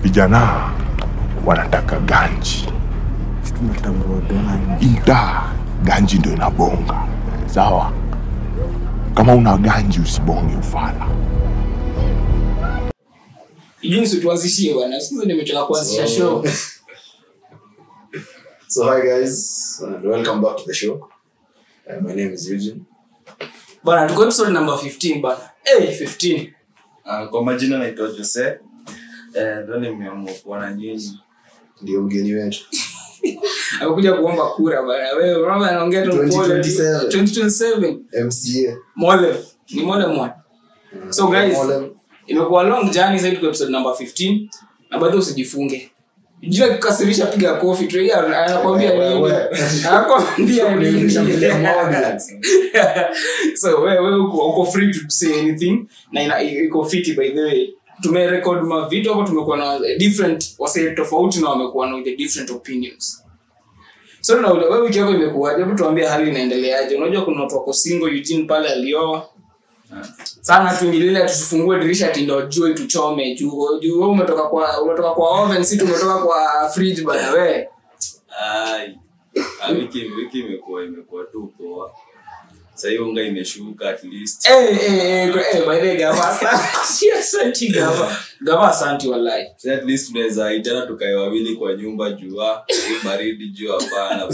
vijana wanataka ganji ita ganji ndio inabonga sawa kama una ganji usibonge ufala jinsi tuanzishie bwana siku nimechoka kuanzisha show So hi guys, and welcome back to the show. Uh, my name is Eugene. bwana tuko episode number 15 bwana hey 15 Ah, kwa majina naitwa jose Eh, ndo nimeamua kuwa na nyinyi Ndio mgeni wetu. amekuja kuomba kura bwana wewe unaona anaongea tu pole 2027. 2027 MCA. mole ni mole mwana so guys Mole. imekuwa long journey sasa tuko episode number 15 na bado usijifunge jina kukasirisha piga kofi tu yeye anakwambia Wewe, nini wewe. anakwambia nini Nishambulia audience. so wewe wewe uko uko free to say anything na ina, iko fiti by the way tumerecord ma video hapo tumekuwa na different wase tofauti na wamekuwa na the different opinions so na wewe wiki yako imekuwaje hebu tuambie hali inaendeleaje unajua kuna watu wako single Eugene pale alioa sana tuingilile tusifungue dirisha tindo jua tuchome juu juu wewe umetoka kwa umetoka kwa oven si tumetoka kwa fridge bana we Ai. Ah, wiki wiki imekuwa imekuwa tu poa sahii unga imeshuka at least eh eh eh eh by the way gava asante asante gava gava asante wallahi Sasa at least tunaweza itana tukae wawili kwa nyumba jua hii baridi juu hapana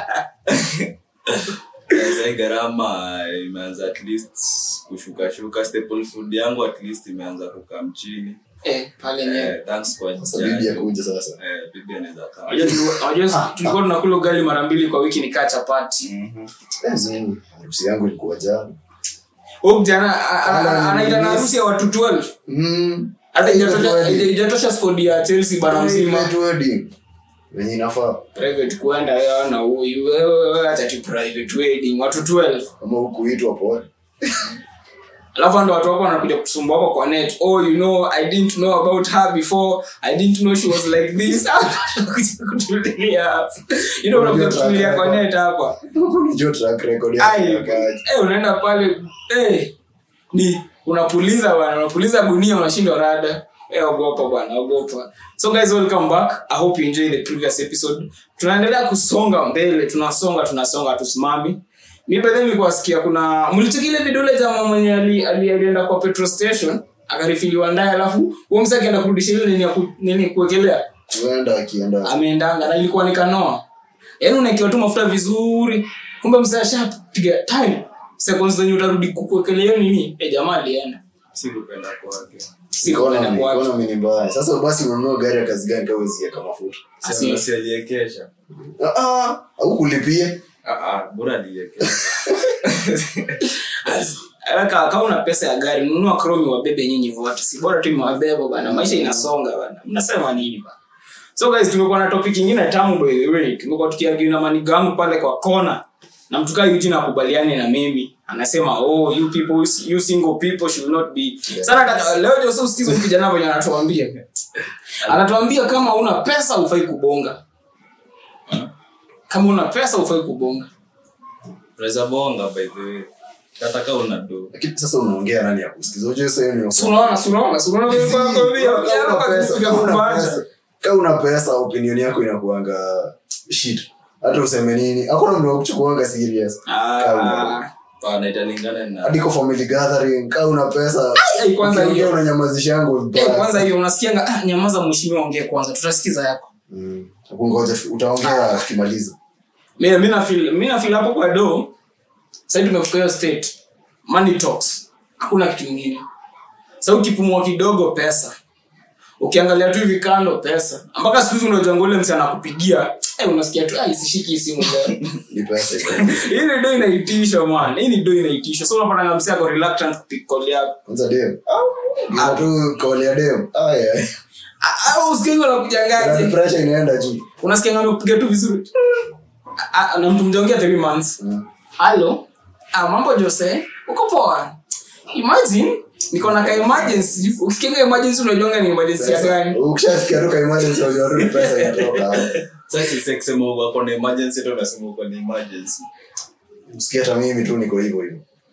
sahii gharama imeanza at least kushuka shuka staple food yangu at least imeanza kukaa mchini eh pale nyewe eh, thanks kwa Sasa bibi judge. akuja sasa. eh, bibi anaweza kaa Unajua tuli- unajua tulikuwa tunakula ugali mara mbili kwa wiki nikaa chapati Mhm. Eh, zini. Harusi yangu ilikuwa jana. huyu kijana a- a- a- anaita na harusi ya watu 12 Mm. hata Private ijatosha wedding. ijatosha squad ya Chelsea bana mzima Private wedding. Wenye inafaa. private kwenda wewe na huyu wewe wewe acha tu private wedding watu 12 Kama hukuitwa pole. alafu ndo watu wako wanakuja kusumbua hapo kwa net oh you know i didn't know about her before i didn't know she was like this Wanakuja kutulia hapa. you know unakuja kutulia kwa net hapa Unajua track record Ai, yake. eh, unaenda pale eh, ni unapuliza bwana unapuliza gunia unashindwa rada eh, ogopa bwana ogopa so guys welcome back i hope you enjoy the previous episode tunaendelea kusonga mbele tunasonga tunasonga tusimami mi bedhe nilikuwa sikia kuna mlicheki ile vidole jama mwenye ali- ali- alienda kwa petrol station akarifiliwa ndaye alafu huo msa akienda kurudisha ile nini ya ku- nini kuwekelea Huenda akienda. ameendanga na ilikuwa nikanoa yaani unaekiwa tu mafuta vizuri kumbe mzee ashapiga time seconds zenye utarudi kukuekelea nini e jamaa alienda sikupenda kwake sikupenda Economy, kwake economy ni mbaya. Sasa basi unanunua gari ya kazi gani kama usiweka mafuta? Asi- sialiekesha Ah ah, au kulipie. bora aliekesha As- Aka- kama una pesa ya gari nunua kromi wabebe nyinyi vote si bora tu imewabeba bana maisha inasonga bana mnasema nini bana so guys tumekuwa na topic ingine tamu by the way tumekuwa tukiargue na manigangu pale kwa kona na mtu kaa Eugene akubaliane na mimi anasema oh you people you single people should not be sana nataka- leo ndio sasa usikize huyu kijana venye anatuambia anatuambia kama una pesa ufai kubonga kama una pesa ufai kubonga unaweza bonga by the way hata kama una do Lakini sasa unaongea nani akusikiza? Unajua sasa hiyo ni Si unaona si unaona si unaona vile kwa kwambia Kama una pesa, ukianza kama una kumbacha. pesa, kama una pesa opinion yako inakuanga shit hata useme nini hakuna mtu wa kuchukuanga serious Kama una- Ah, pana italingana na hadi kwa family gathering kama una pesa ai, kwanza ukiongea hiyo unanyamazisha yangu eh, vibaya kwanza sana. hiyo unasikianga ah, nyamaza mheshimiwa ongee kwanza tutasikiza yako Mm. Ngoja, utaongea tukimaliza mimi mimi na feel mimi na feel hapo kwa do sasa tumefika hiyo state money talks hakuna kitu kingine sasa ukipumua kidogo pesa ukiangalia tu hivi kando pesa mpaka siku hizi unajua ngole msi anakupigia eh, unasikia tu ah, isishiki hii simu leo ni pesa hii ni do inaitisha man hii ni do inaitisha so unapata nga msi ako reluctant kupick call yako kwanza dem Giza tu kauli ya dem aya au usikie Blood unakujangaje pressure inaenda juu unasikia ngame kupiga tu vizuri Ah, ah, na mtu mjaongea 3 months Mm. halo ah, mambo jose uko poa imagine niko na ka emergency ukikinga emergency unajonga ni emergency ya gani ukishasikia tu ka emergency unajua tu ni pesa inatoka hapo. sasa sisema uko na emergency tu unasema uko na emergency Msikia hata mimi tu niko hivyo hivyo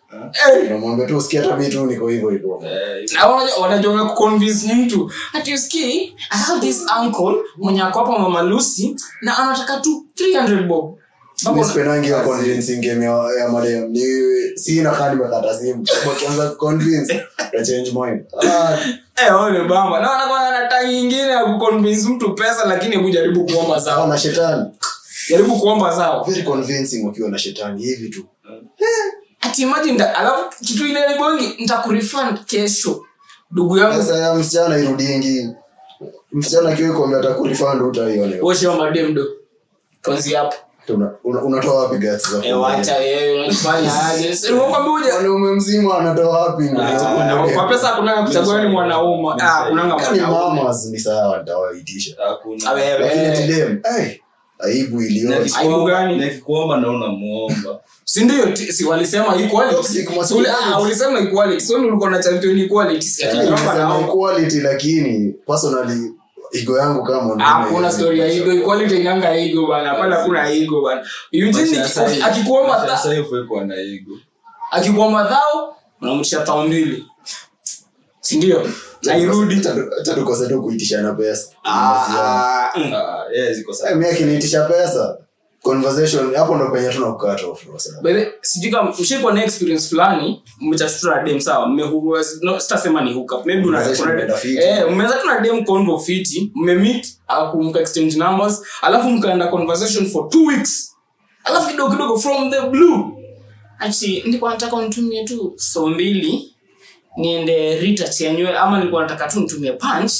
Eh, unamwambia tu usikia hata mi tu niko hivyo hivyo Eh, na wanajua- wanajua kuconvince mtu ati usikii i have this uncle mwenye ako hapa mama lucy na anataka tu 300 bob Ambapo Mi una- sipendangi hiyo convincing game ya, ya madem ni si nakaa nimekata simu wakianza convince ta change mind ah, Eh, wao ni bamba na wanakuwa na taa nyingine ya kuconvince mtu pesa lakini hebu jaribu kuomba sawa sawa na shetani jaribu kuomba sawa very convincing wakiwa na shetani hivi tu ati imagine nda- alafu kitu ile ni bongi nitakurefund kesho ndugu yangu sasa ya msichana irudingi msichana akiwa kwambia atakurifund utaione wote wa mademdo tuanzie hapo Una- una- unatoa wapi guts za eh wacha wewe unafanya aje si unakwambia uje mwanaume mzima anatoa wapi nguvu za Ah, kuongea? kwa pesa hakuna kuchagua ni mwanaume ah kunanga Yaani mwanaume mamas ni sawa nitawaitisha hakuna. Ah, wewe. lakini ati dem ai aibu Na iliyo Aibu ikikuomba- gani? na ikikuomba na unamuomba si ndio ti- si walisema equality Toxic Si uli- masculinity. ah, ulisema equality so ndio ulikuwa na champion equality si ati naomba Nimesema naomba equality lakini personally ego yangu kama mwanaume Ah, kuna haiwezi story ya kuisha. ego equality inanga ego bana pala kuna ego bana Eugene Maisha ya sahi- akikuomba maisha ya tha- sahi hufai kuwa na ego. akikuomba dhao unamtisha thao mbili si ndio na irudi Acha- acha tukose tu kuitishana pesa Ah, ah, mm. Ah, yeah, ziko sawa. Eh, mi akiniitisha pesa conversation hapo ndo penye tuna cut off kwa sababu. By the- sijui kama mshaikuwa na experience fulani mmetashtua na dem sawa mmehu- no, sitasema ni hookup maybe una- Conversation kuna- imeenda fiti. eh, mmeweza tu na dem convo fiti mmemeet alafu mka exchange numbers alafu mkaenda conversation for two weeks alafu kidogo kidogo from the blue ati nilikuwa nataka unitumie tu so mbili niende retouch ya nywele ama nilikuwa nataka tu nitumie punch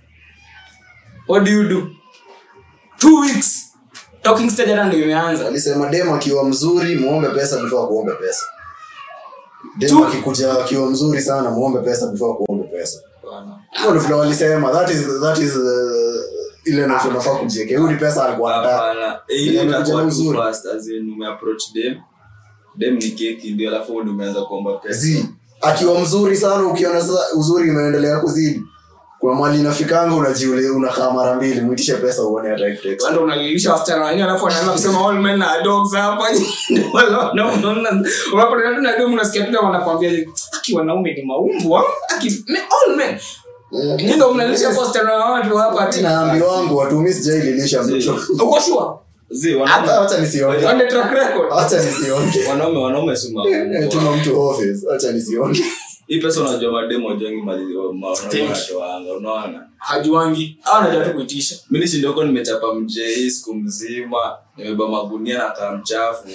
what do you do two weeks talking stage hata ndio imeanza alisema dem akiwa mzuri muombe pesa before kuombe pesa dem Tu- akikuja akiwa mzuri sana muombe pesa before kuombe pesa hiyo ndio vile walisema that is that is uh, ile ndio tunafaa kujiwekea huyu ni pesa alikuwa anataka Hapana. Eh, ile Ile itakuwa imekuja too uzuri. fast, as in umeapproach dem. Dem ni keki ndio alafu wewe ndio umeanza kuomba pesa. zi akiwa mzuri sana ukiona sasa uzuri imeendelea kuzidi kuna mali inafikanga unajiule unakaa mara mbili mwitishe pesa uone hata text ndo unalilisha wasichana wenyewe alafu wanaanza kusema all men are dogs hapa unapotana tu na demu unasikia tu kama wanakwambia aki wanaume ni maumbwa aki me- all men Nyinyi ndo mnalisha hapo wasichana wa watu hapa ati naambi wangu watumi sijaililisha mtu uko sure Zi, wanaume- hata acha nisionge on the track record acha nisionge wanaume wanaume si maumbo. tuma mtu office acha nisionge hii pesa unajua mademo wajuangi mali Thank you. wanatoanga unaona hajuangi au anajua tu kuitisha mi nishindoko nimechapa mjei siku mzima nimeba magunia na kaa mchafu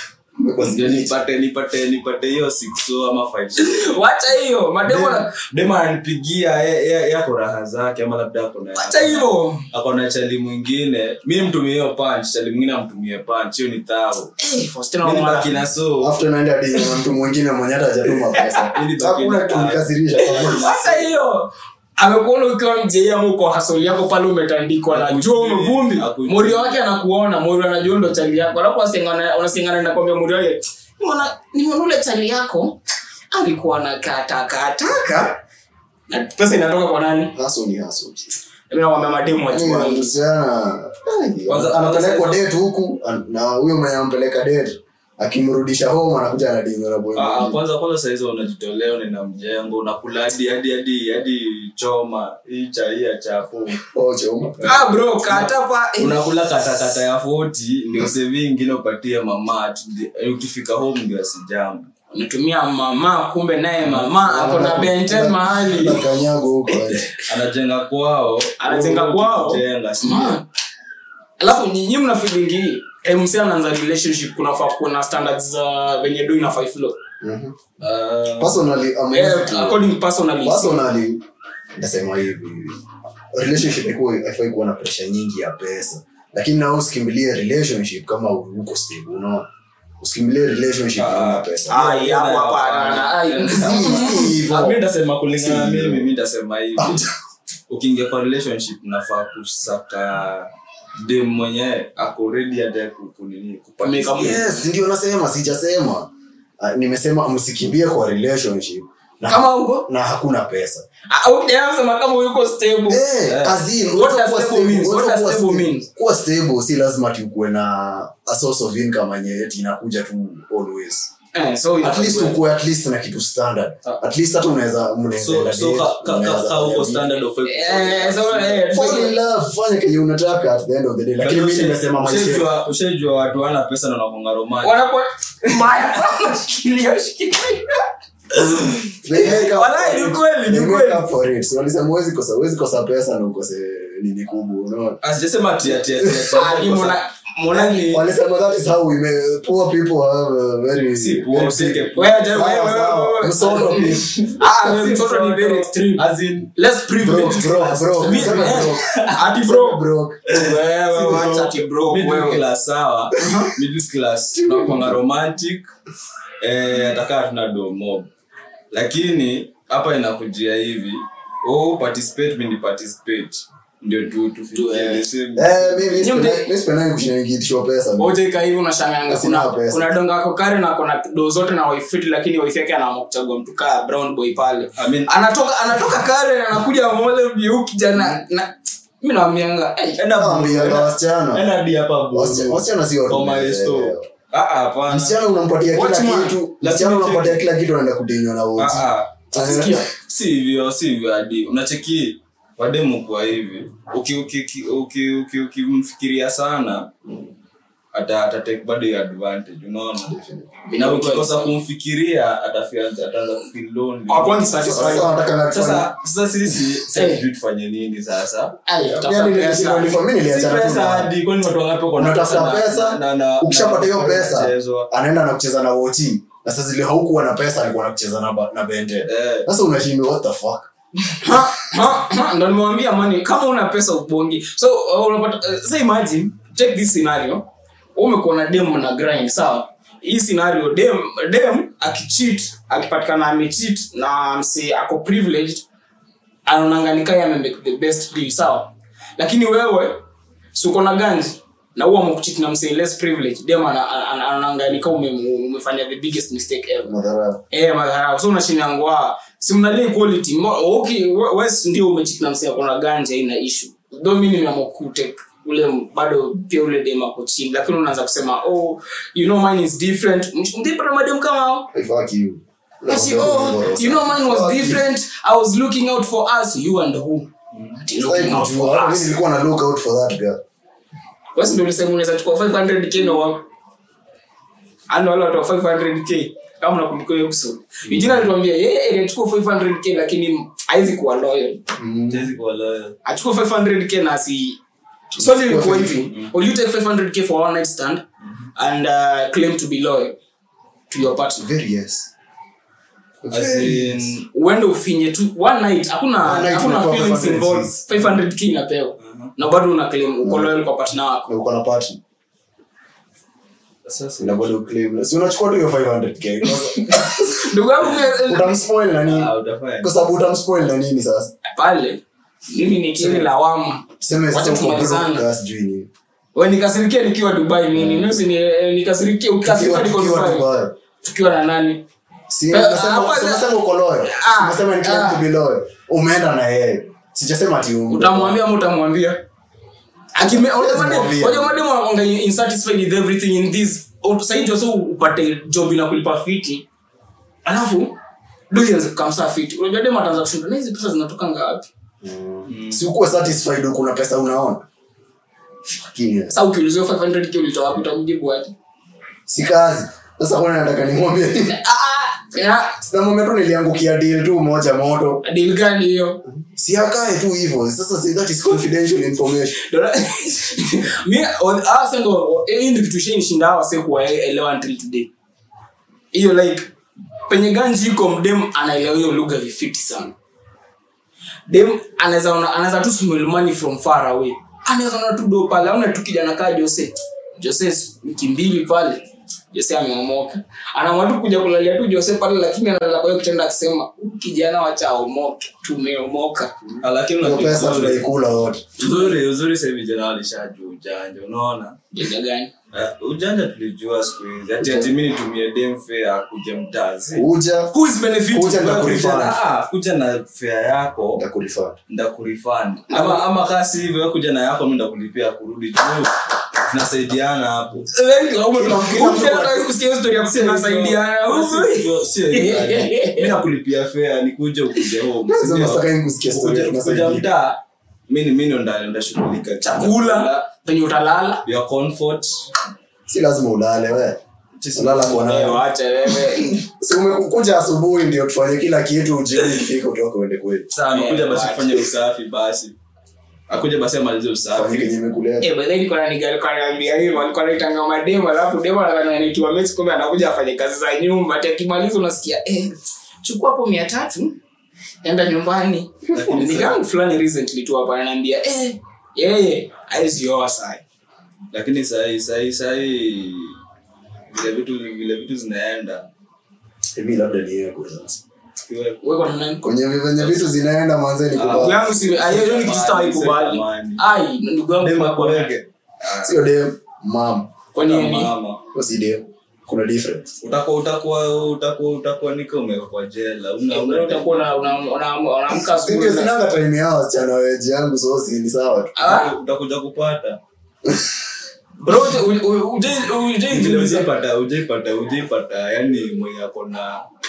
ndio nipate nipate nipate hiyo six so ama five so. wacha hiyo mademo na- dema ananipigia ye- ye- yako raha zake ama labda ako na wacha hivyo ako na chali mwingine mi mtumie hiyo punch chali mwingine amtumie punch hiyo ni thao Eh, wasichana mi wa nibaki mara- na so after naenda hadi na mtu mwingine mwenye hata hajatuma pesa Ili baki hakuna na- tunikasirisha wacha hiyo amekuona ukiwa mjei ama uko hasoli yako pale umetandikwa na jua umevumbi Hakujui. morio wake anakuona morio anajua ndo chali yako alafu wasengana- unasengana nakwambia morio wake "Nimeona- nimeona ule chali yako alikuwa na katakataka na pesa inatoka kwa nani haso ni haso Mimi nakwambia mademu wachua msichana Kwanza- anapelekwa kwanza- date huku an- na huyo mwenye ampeleka date akimrudisha home anakuja anadinga na boy Ah, mwingine. kwanza kwanza saizi unajitolea unaenda mjengo unakula hadi hadi hadi hadi choma hii cha hii ya chapo Oh, choma. ah bro katapa eh, unakula katakata ya 40 ndio sevi ingine upatie mama ati ndi- ukifika home ndio asijambo unatumia mama kumbe naye mama ako na benten mahali Anakanyago huko aje. anajenga kwao Anajenga wewe kwao? ukijenga, si Man. alafu nyinyi mna feeling hii msi anaanza relationship kunafaa kuna standards za venye do inafaa flow Mhm. Ah, Personally, I'm eh, used to- according personally personally nasema hivi relationship ikuwa haifai kuwa na pressure nyingi ya pesa lakini nao usikimbilie relationship kama uko stable unaona usikimbilie relationship kama pesa ai hapo hapa na- na- ai. Si- si hivyo. Ah, mi ndasema kulingana na Si. mimi mi ndasema hivi ukiingia kwa relationship nafaa kusaka dem mwenyewe ako ready hata ku- kunini Kumeka kupata yes ndio nasema sijasema Ah, nimesema msikimbie kwa relationship na, kama huko na hakuna pesa sema kama yuko stable Eh, as in, What unaweza does kuwa stable stable- means? What unaweza does kuwa stable stable- means? kuwa stable si lazima tukuwe na a source of income yenye eti inakuja tu always Eh, so at inafaa least kuwe- ukuwe at least na kitu standard at least hata unaweza mnaweza so enda so date, ka- ka- ka- unaweza ka uko fanya standard of Eh, so, eh, fall in love fanya kenye unataka at the end of the day lakini mimi nimesema maisha Ushaijua- ushaijua watu wana pesa na wanakonga romani wanakuwa mbaya sana shikilia shikilia They make up Walai, for ni it. kweli, ni They kweli. make up for it. So walisema huwezi kosa huwezi kosa pesa na ukose nini kubwa unaona asijasema ati ati ati ati Ah, ni mwana mwana ni walisema that is how we may, poor people have a very si poor, very useke big- poor. wewe je- Sawa, wewe wewe sawa. wewe Msoto pia. ah wewe mtoto ni very extreme As in, less Bro, privileged bro, bro. Mi- Sema eh, bro. ati Sema bro bro. wewe wacha ati bro middle wewe class sawa middle class tunakwanga romantic eh atakaa tuna do mob lakini hapa inakujia hivi oh participate mimi ni participate ndio tu tufikie eh. the same Eh, mimi Nyumde- sipendi- mimi sipendi kushinda nikiitishwa pesa. Oje ika hivi unashanganga Sina kuna pesa. kuna donga ako kare na kuna do zote na wife na lakini wife yake anaamua kuchagua mtu kaa brown boy pale I mean- anatoka anatoka kare na anakuja mole mbiu kijana na mimi naambianga hey, enda Naambia enda- wasichana. enda hadi hapa bro. Wasichana- wasichana si watu Kwa my wanaelewa. store. Ah, ah, hapana. msichana unampatia kila Watchman. kitu Lakini msichana unampatia cheki. kila kitu anaenda kudinywa na Ah, wote ah. sikia si hivyo si hivyo hadi unacheki wademu kwa hivi ukimfikiria uki, uki, uki, ukimfikiria sana ata atatake bado hiyo advantage unaona na ukikosa kumfikiria atafia ataanza kufeel lonely Hakwangi satisfied. sasa wanataka na sasa sasa sisi Eh. sasa sijui tufanye nini sasa Ay, tafuta yani pesa. nilishindwa nilifanya mimi si niliachana tu pesa na hadi kwani watu wangapi wako na unatafuta na- pesa na- na- ukishapata hiyo na- pesa kuchezwa. anaenda na kucheza na woti na sasa zile haukuwa na pesa alikuwa na kucheza na, ba- na bende Eh. sasa unashindwa what the fuck Ha, ha, ha, ndo nimewambia mani kama una pesa ubongi so uh, unapata uh, say imagine check this scenario Wewe umekuwa na dem na grind sawa hii scenario dem dem akicheat akipatikana amecheat na msi ako privileged anaonanganika ame make the best deal sawa lakini wewe si uko na ganji na huwa amekucheat na msi less privileged dem ana- ana- ana- anaonanganika ume, umefanya the biggest mistake ever madhara eh madharau so unashindangwa si mnalia equality Mo- okay we- wes ndio umechiki na msia kuna ganja ina issue though mimi nimeamua kutake ule m- bado pia ule dem ako chini lakini unaanza kusema oh you know mine is different mdipata madem kama hao Hey, fuck you Ati, oh you know mine was Fuck you. different i was looking out for us you and who Ati, Sitaki looking out kujua. for Hata mimi us nilikuwa na look out for that girl basi ndio ulisema unaweza chukua 500k na wako ano wale watu wa 500k kama unakumbuka hiyo episode Eugene alituambia yeye alichukua 500k lakini haizi kuwa loyal Siwezi kuwa loyal. achukue 500k na si swali ilikuwa hivi will you take 500k for one night stand and uh, claim to be loyal to your partner very yes As in, uende ufinye tu one night hakuna One night hakuna unapewa feelings 500 involved 500k inapewa na bado una claim uko loyal kwa partner wako na uko na partner sasa na bado claim si unachukua tu hiyo 500k ndugu yangu mimi- utamspoil na nini ah, utafanya kwa sababu utamspoil na nini sasa pale mimi nikili lawama tuseme sasa Wacha uko tumalizane. broke gas sijui nini we nikasirikia nikiwa dubai nini nusi ni nikasirikia ukasirikia Tukiwa- niko tukiwa dubai Dubai. tukiwa na nani Si, Eh, unasema- hapa- si unasema uko loyal. Ah, Si unasema ni claim ah. to be loyal. umeenda na yeye sijasema ati ume- utamwambia ama utamwambia Akime- Siwezi unajua madem- mwambia. unajua madem wanakuanga insatisfied with everything in this saidi wasa upate job inakulipa fiti alafu doianze kukamsaa fiti unajua dem ataanza kushinda na hizi pesa zinatokanga wapi si ukuwe satisfied kuna pesa unaona Lakini, sasa ukiulizia 500k ulitoa wapi utamjibu aje si kazi sasa kuna nataka nimwambie Ah, ah, ya, sinamwambia tu niliangukia deal tu moja moto deal gani hiyo si akae tu hivyo sasa si that is confidential information mi hasa ndo hii ndio kitu shanishinda hawa wase kuwaelewa until today hiyo like penye ganji iko mdem anaelewa hiyo lugha vifiti sana dem anaweza ona- anaweza tu smell money from far away anaweza ona tu do pale auna tu kijana kaa jose jose wiki mbili pale jose ameomoka anaamua tu kuja kulalia tu jose pale lakini analala kwa hiyo kitenda akisema "Huyu kijana wacha aomoke tumeomoka Ah, lakini hiyo unajua pesa uzuri- tunaikula wote uzuri uzuri sasa hivi vijana walishajua ujanja unaona janja gani Uh, ujanja tulijua siku hizi ati ati mi nitumie dem fare akuje mtazi uja who is benefiting Kuja na Kuja kurefund. na- ah, kuja na fare yako ndakurefund ndakurifund ama ama kasi hivyo wewe kuja na yako mi ndakulipia kurudi juu nasaidiana hapo Kwanza nakulipia fea nikuja ukuje home si ndio? unataka yeye kusikia story ya Kuja- tunasaidia. kuja mtaa mi mi ndo nda- ndashughulika chakula penye utalala your comfort si lazima ulale we ulala kwa Eh, nani wacha wewe si umekuja asubuhi ndio tufanye kila kitu jioni ikifika utoka uende kweli saa nakuja Eh, basi wacha. kufanya usafi basi akuja basi amalize fanye usafi kenye imekuleta Eh, by the way, nilikuwa na nigga alikuwa ananiambia hivyo, alikuwa anaitanga mademo, alafu demo anadhani anaitwa mechi, kumbe anakuja afanye kazi za nyumba. Ati akimaliza unasikia eh, chukua hapo mia tatu enda nyumbani. Lakini Nigga yangu fulani recently tu hapa ananiambia eh, yeye hawezi oa saa lakini sahii sahii sahii vile vitu vile vitu zinaenda hivi labda ni yeye kwa sasa Kiwe- Wewe kwa nani? kwenye venye vitu zinaenda mwanzeni Ndugu kubaya yangu si ah, hiyo ni kitu sitawahi kubali. Ai, ndugu yangu Dema kwa kwa kwege. sio dem mam kwa nini? Mama. Huyo si dem kuna difference utakuwa utakuwa utakuwa utakuwa nika umewekwa kwa jela una Wewe una utakuwa una- una- una- unaamka asubuhi Ndio na- sinanga time yao wasichana weji yangu so si ni sawa tu Ah, utakuja kupata bro, uje- uje- uje- uje- vile jiulize. ujaipata ujaipata ujaipata yani mwenye ako na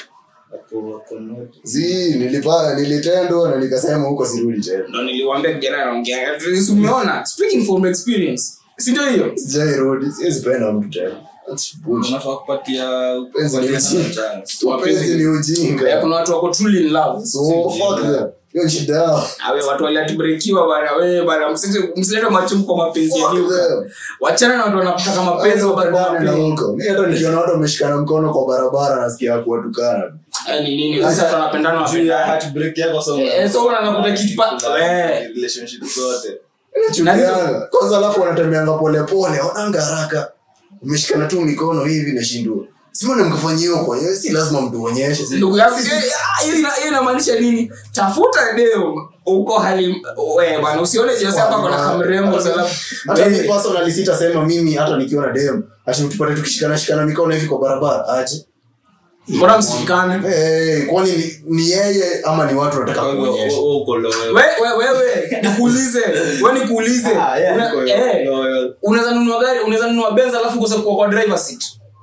ako ako na zi nilipa nilitendwa na nikasema huko sirudi tena ndo niliwambia kijana anaongea Si umeona speaking from experience si ndio hiyo sijairudi siwezi penda mtu tena That's bullshit. unafaa kupatia Penzi ni kupatia ujinga. chance mapenzi ni Eh, ujinga kuna watu wako truly in love so fuck them hiyo ni shida yao awe watu waliatibrekiwa bana wewe bana msije- msilete machungu kwa mapenzi ya Fuck nyuka them. wachana na watu wanataka mapenzi Hayo wabaki wapendane na mapenzi huko mi hata nikiona watu wameshikana mkono kwa barabara nasikia kuwatukana Eh, ni nini sasa watu wanapendana juu ya wapendane heartbreak yako sasa Eh, so unakuta kitu pa- eh. relationship zote Chukianga. kwanza alafu wanatembeanga polepole wananga haraka umeshikana tu mikono hivi nashindua simone mkafanya hiyo kwa hiyo si lazima mtuonyeshe si- ndugu yangu eh, ah, hiyo ina- hiyo inamaanisha nini tafuta deo uko hali we bana usione jose hapa kuna kamrembo hata mi personally sitasema mimi hata nikiona dem ati tupate tukishikana shikana mikono hivi kwa barabara aje mbona msikane hey, kwani ni, ni yeye ama ni watu wanataka Kwa hivyo kuonyesha wewe uko loyal We- we- wewe nikuulize we nikuulize Ah, yeah, Una- niko eh, loyal. unaweza nunua gari unaweza nunua benz alafu kose kuwa kwa driver seat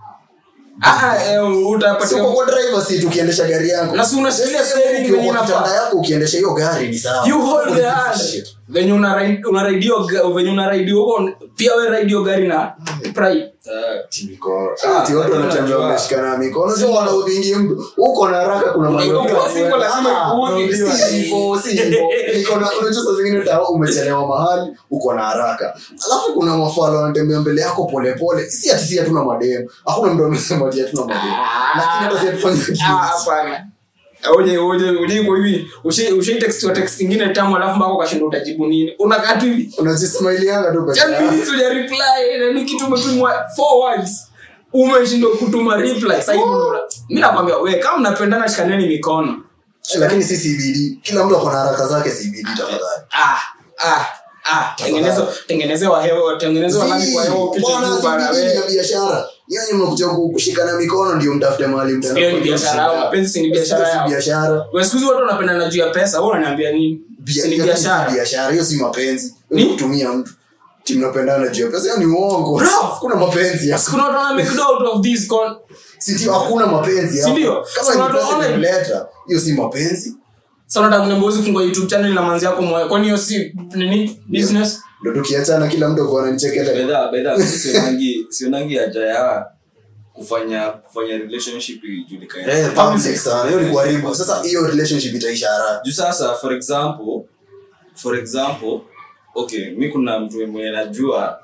Ah, ah, eh, utapatia siko kwa driver seat ukiendesha gari yako na si unashikilia Yes, steering ukiwa venye kwa kitanda inafaa yako ukiendesha hiyo gari ni sawa you hold the Don't hand give a shit. venye una ride- una ride hiyo ga- venye una ride huko pia we ride hiyo gari na pride Ah, Ati mikono. Ah, Ati watu lakini wanatembea unajua- wameshikana mikono sio wanaudhingi mtu uko na haraka kuna mambo Ukiwa ya single kwenda. lazima Ah, uudhi. si hivyo, si hivyo. Niko na- unajua saa zingine utawa umechelewa mahali uko na haraka alafu kuna mafalo wanatembea mbele yako polepole si ati si hatuna mademu hakuna mtu amesema ati hatuna mademu lakini hata si hatufanye Ah, kitu. hapana uje uje uje iko hivi ushi ushi text wa text ingine tamu alafu mpaka ukashinda utajibu nini unakaa tu hivi unajismailianga tu peke 10 yako. minutes uja reply na ni kitu umetumwa four words umeshindwa kutuma reply sasa hivi ndo una- mimi nakwambia we kama mnapendana shikaneni mikono lakini si CBD kila mtu ako na haraka zake CBD tafadhali ah ah ah tengenezo tengenezewa hewa tengenezewa nani kwa hewa upite Bwana, juu bana CBD ni ya we biashara yani mnakuja ku- kushikana mikono ndio mtafute mahali mtaenda hiyo ni kufanya biashara yao shida. mapenzi si ni biashara Si yao biashara wewe siku hizi watu wanapendana juu ya pesa wewe unaniambia nini Bia- si ni hiyo si biashara biashara hiyo si mapenzi Ni? Hiyo ni kutumia mtu Ati mnapendana juu ya pesa hiyo ni uongo Bro! kuna mapenzi ya kuna watu wana make out of this con si hakuna mapenzi Si hapo. ndio? kama Kuna ni watu pesa wana- imemleta hiyo si mapenzi sasa unataka kuniambia uzi fungua youtube channel na manzi yako moyo kwani hiyo si nini business ndo tukiachana kila mtu akuwa ananichekele bedha bedha mimi sionangi sionangi haja ya kufanya kufanya relationship ijulikane Eh, public sana hiyo ni kuharibu sasa hiyo relationship itaisha haraka juu sasa for example for example okay mi kuna mtu mwenye najua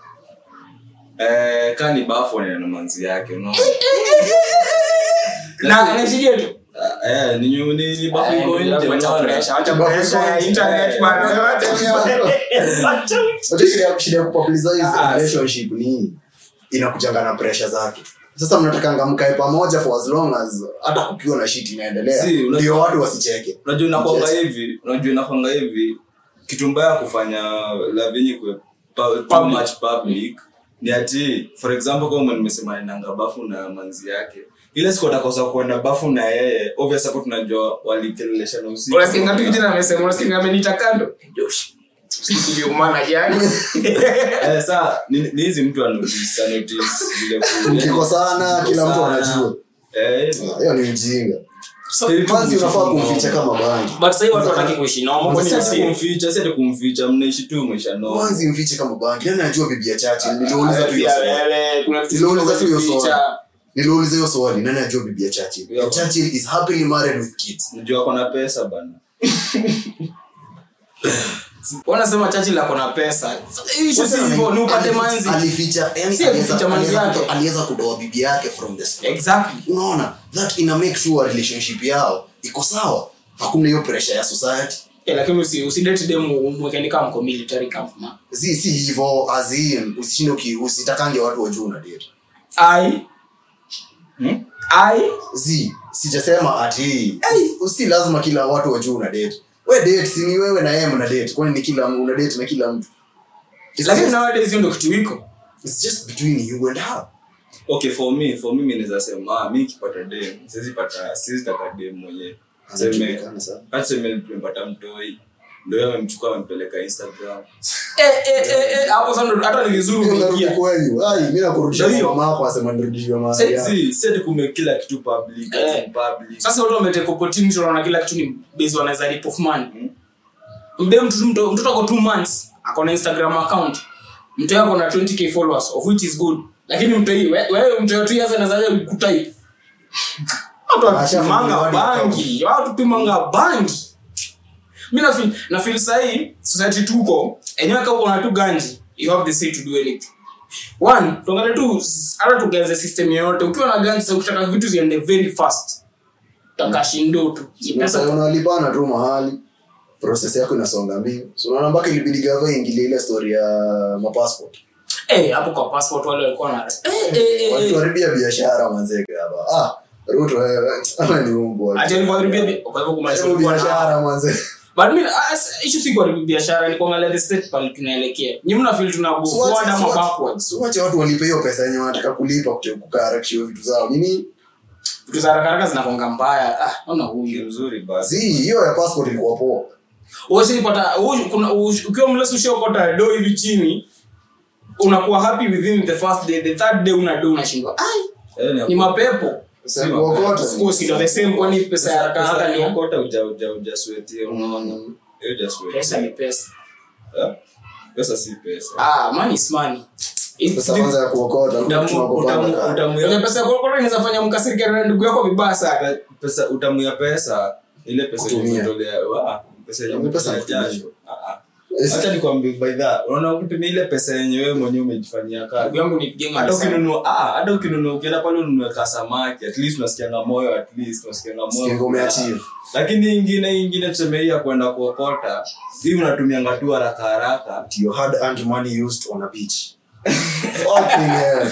eh, kaa ni bafu na manzi yake unaona na anashikia tu Ah, eh, ni nyu- ni ni bafu iko nje Wacha unaona pressure, wacha pressure ya internet bana wacha Unajua shida ya- shida ya kupopularize Ah, relationship ni inakujanga na pressure zake sasa mnatakanga mkae pamoja for as long as hata kukiwa na shit inaendelea Si, unajua- ndio watu wasicheke unajua inakwanga Yes. hivi unajua inakwanga hivi kitu mbaya kufanya lavinyi kwe pa- too Public. much public ni ati for example kama nimesema nanga bafu na manzi yake ile siku atakosa kuenda bafu na yeye obvious hapo tunajua walikeleleshana usiku unasikia tu kijana amesema unasikia amenita kando Josh tuliumana jana Eh, saa ni ni hizi mtu anotice anotice vile ku- mkikosana kila mtu Mkikosana. anajua Eh, hivyo. hiyo ni ujinga So, manzi unafaa kumficha kama bangi but sahii watu wataki kuishi nao mambo ni Si ati asili. kumficha si ati kumficha mnaishi tu maisha no manzi mfiche kama bangi nani anajua bibi ya chache niliuliza tu hiyo Pia swali wewe, kuna vitu Niliuliza tu hiyo vinaficha. swali. niliuliza hiyo swali nani anajua bibi ya chache Yeah. Churchill is happily married with kids najua ako na pesa bana wanasema chachi lako na pesa Issue si hivyo ni upate manzi alificha yani Si aliweza- alificha manzi aliweza yake. kutoa- aliweza kutoa bibi yake from the start exactly unaona that ina make sure relationship yao iko sawa hakuna hiyo pressure ya society Eh, lakini usi usidate dem umwekeni kama mko military camp man si si hivyo azin usishinde uki- usitakange watu wajuu una date ai Hmm? ai zi sijasema ati si lazima kila watu wajuu una date we date si ni wewe na yeye mna date kwani ni kila una date na kila mtu It's lakini just- nowadays hiyo ndio kitu iko it's just between you and her okay for me for me mimi naweza sema ah, mi nikipata dem siwezi pata siwezi taka dem mwenyewe seme Anajulikana sana. hata seme tumepata mtoi ndio yeye amemchukua amempeleka instagram eh eh eh eh hapo sasa ndo- hata ni vizuri Unarudi umeingia kwenyu ai mimi nakurudisha Ndio hiyo. kwa mama yako asema nirudishiwe mahali yako. si si ati kume kila kitu public Eh. ati public sasa watu wameteka opportunity wanaona kila kitu ni based wanaweza rip of money mbe mtoto mtoto mtoto ako 2 months ako na instagram account mtu yako na 20k followers of which is good lakini mtu hii we- wewe mtu yote yasa anazaje kutype watu Ashafunguliwa wanapimanga hadi bangi watu pimanga bangi mimi na feel na feel sahi society tuko enyewe kama una tu ganji you have the say to do anything one tuangalie tu hata tugaze system yoyote ukiwa na ganji sasa ukitaka vitu ziende very fast takashindo tu Ni Sasa pesa unalipana tu mahali process yako inasonga mbio so unaona mpaka ilibidi gava ingilie ile story ya mapassport eh hapo kwa passport wale walikuwa na eh eh eh, eh walituharibia biashara manzeke hapa ah ruto wewe ama ni umbwa ati alikuharibia bi- kwa hivyo kumaanisha Hebu kulikuwa na- biashara manze but mimi ah, s- issue si kuharibu biashara ni kuangalia the state pale tunaelekea nyinyi mna feel tuna go forward ama backwards wache watu walipe hiyo pesa yenye wanataka kulipa kute- kukaharakishiwa vitu zao nini vitu za haraka haraka zinakonga mbaya ah ona ni huyu mzuri basi zi hiyo ya passport ilikuwa poa usipata kuna ush- ukiwa mlesu ushokota do hivi chini unakuwa happy within the first day the third day una do unashindwa ai Eh, ni mapepo Sasa kuokota Of course ndio the same kwani pesa ya haraka haraka ni ukota uja uja uja sweatia unaona hiyo uja sweatia pesa ni pesa Eh? pesa si pesa ah money is money It's pesa the- kwanza ya kuokota utamu tunakopanga utamu kaya. utamu Unajua ya pesa ya kuokota inaweza fanya mkasirike na ndugu yako vibaya sana pesa utamu ya pesa ile pesa yenye Kutumia. umetolea wa pesa yenye Ni pesa umetolea kutumia. jasho Ah, ah. Yes. acha nikwambie by that unaona kutumia ile pesa yenye wewe mwenyewe umejifanyia ndugu kazi yangu ni genga hata sana ukinunua ah hata ukinunua ukienda pale ununue ka samaki at least unasikianga moyo at least unasikianga Sikia moyo umeachieve. lakini ingine ingine tuseme hii ya kwenda kuokota hii unatumianga tu haraka haraka your hard earned money used on a beach fucking hell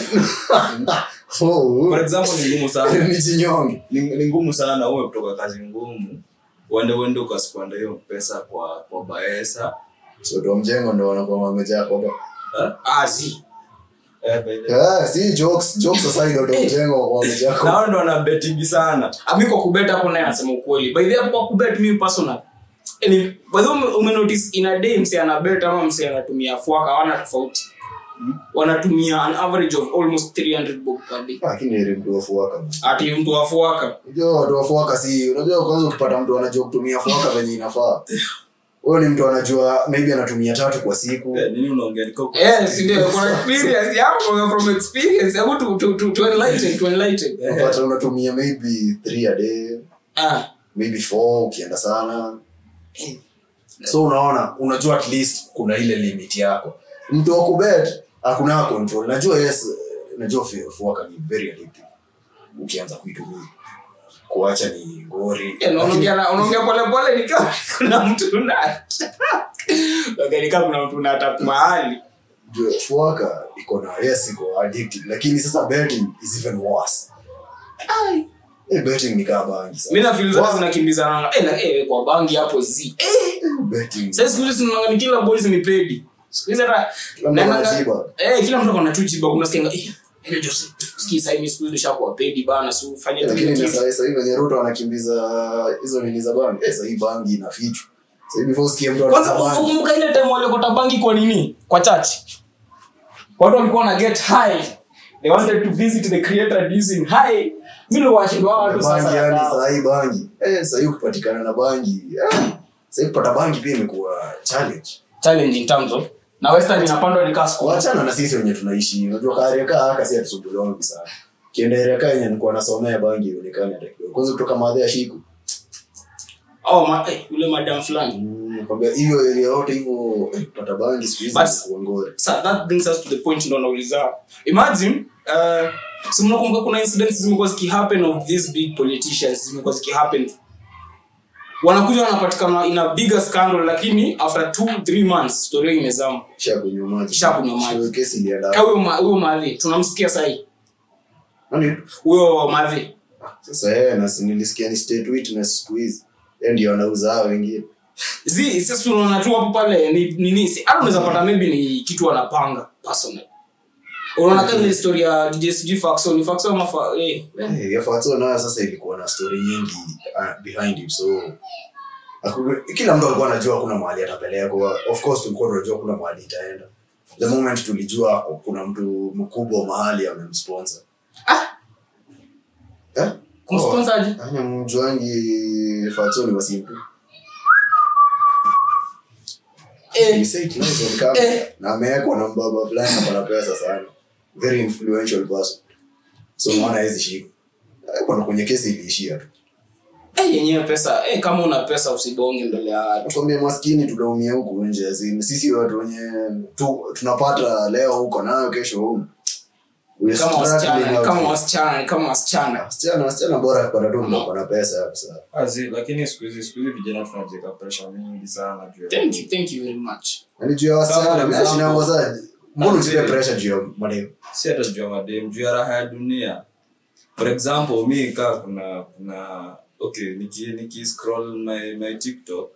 oh for example ni ngumu sana ni chinyonge ni, ni ngumu sana uwe kutoka kazi ngumu uende uende ukasipanda hiyo pesa kwa kwa baesa so ndo mjengo ndo wanakuwa wamejaa kwa Eh? ah si Eh, by the way. Eh, si jokes jokes aside ndo mjengo wamejaa kwa nao ndo wanabetigi sana ami kwa kubet hapo naye anasema ukweli by the way hapo kwa kubet mimi personal yani by the way ume- umenotice in a day msi ana bet ama msi anatumia fuaka hawana tofauti wanatumia an average of almost 300 bob per day lakini heri mtu wafuaka ati mtu wa fuaka unajua watu wafuaka si unajua kwanza ukipata mtu anajua kutumia fuaka venye inafaa huyo ni mtu anajua maybe anatumia tatu kwa siku Eh, nini unaongea Niko huko. eh si ndio kuna experience yapo from experience hebu to to to, to enlighten to enlighten unapata unatumia maybe three a day ah maybe four ukienda sana so unaona unajua at least kuna ile limit yako mtu wa kubet hakuna control najua yes najua fu- fuaka ni very addictive ukianza kuitumia kuacha ni ngori Eh, na unaongea na- unaongea pole pole ni kama kuna mtu na Unaongea ni kama kuna mtu na tap mahali Jua, fuaka iko na yes iko addictive lakini sasa betting is even worse Eh, betting ni kama bangi mimi sana na feel zote zinakimbizana eh na eh kwa bangi hapo zi eh betting sasa siku hizi tunaona ni kila boys ni pedi siku hizi hata Kila mtu naendanga- anajiba. eh kila mtu akona tu jiba kuna sikia eh ile Jose sikii sasa hivi siku hizi nishakuwa pedi bana si ufanye tu lakini kitu sasa sasa hivi venye ruto anakimbiza hizo nini za bangi eh, sasa hii bangi inafichwa So before usikie mtu kwanza anatamani. ukumbuka ile time waliokota bangi kwa nini kwa church watu walikuwa na get high they wanted to visit the creator using high mimi ndio washindwa watu bangi sasa yani na- sahii bangi eh, sahii ukipatikana na bangi eh, sahii kupata bangi pia imekuwa challenge challenge in terms of na western inapandwa ni kaa school wachana na sisi wenye tunaishi unajua kaareka haka si atusumbuliwangi sana kienda ereka yenye nikuwa nasomea bangi ionekani hata kidogo kwanza kutoka madhe ya shiku oh ma, eh, yule madam fulani Mm, nakwambia hiyo area yote hivyo eh, kupata bangi siku hizi But- ni kuongore so that brings us to the point ndo nauliza imagine uh, si mnakumbuka kuna incidents zimekuwa zikihappen of these big politicians zimekuwa zikihappen wanakuja wanapatikana in a bigger scandal lakini after two three months story hiyo imezama kisha kunywa maji Kisha kunywa maji. Hiyo kesi ilienda Ka huyo ma- huyo madhi tunamsikia sahii nani huyo madhi sasa yeye na si nilisikia ni state witness siku hizi yeye ndio anauza hao wengine zi sasa tunaona tu hapo pale ni nini si hata unaweza pata maybe ni kitu wanapanga personal unaona kama ile story ya DJ sijui Faxon ni Faxon ama fa, eh, eh. Eh, ya Fatso nayo sasa ilikuwa na story nyingi uh, behind it so haku- kila mtu alikuwa anajua kuna mahali atapelekwa of course tulikuwa tunajua kuna mahali itaenda the moment tulijua kuna mtu mkubwa mahali amemsponsor eh? kumsponsor aje Anya mjuangi Fatso ni wasimpu eh You say it nice on camera. Eh. na amewekwa na mbaba fulani ako na pesa sana very influential person so naona hizi shika kuna kwenye kesi iliishia tu eh yenyewe pesa eh kama una pesa usibonge mbele ya watu nakwambia maskini tunaumia huku nje azini sisi watu wenye tu, tunapata leo huko nayo kesho humu We kama struggling wasichana out kama here. wasichana kama wasichana wasichana wasichana bora kupata tu mtu ako na pesa hapo sasa Azi, lakini siku hizi siku hizi vijana tunajiweka pressure mingi sana juu ya- thank you thank you very much yani juu ya wasichana Kama mnaishi na example. wazazi mbona Azi. usipe pressure juu ya mademu si hata juu ya madem juu ya raha ya dunia for example mi kaa kuna kuna okay niki, niki scroll my, my tiktok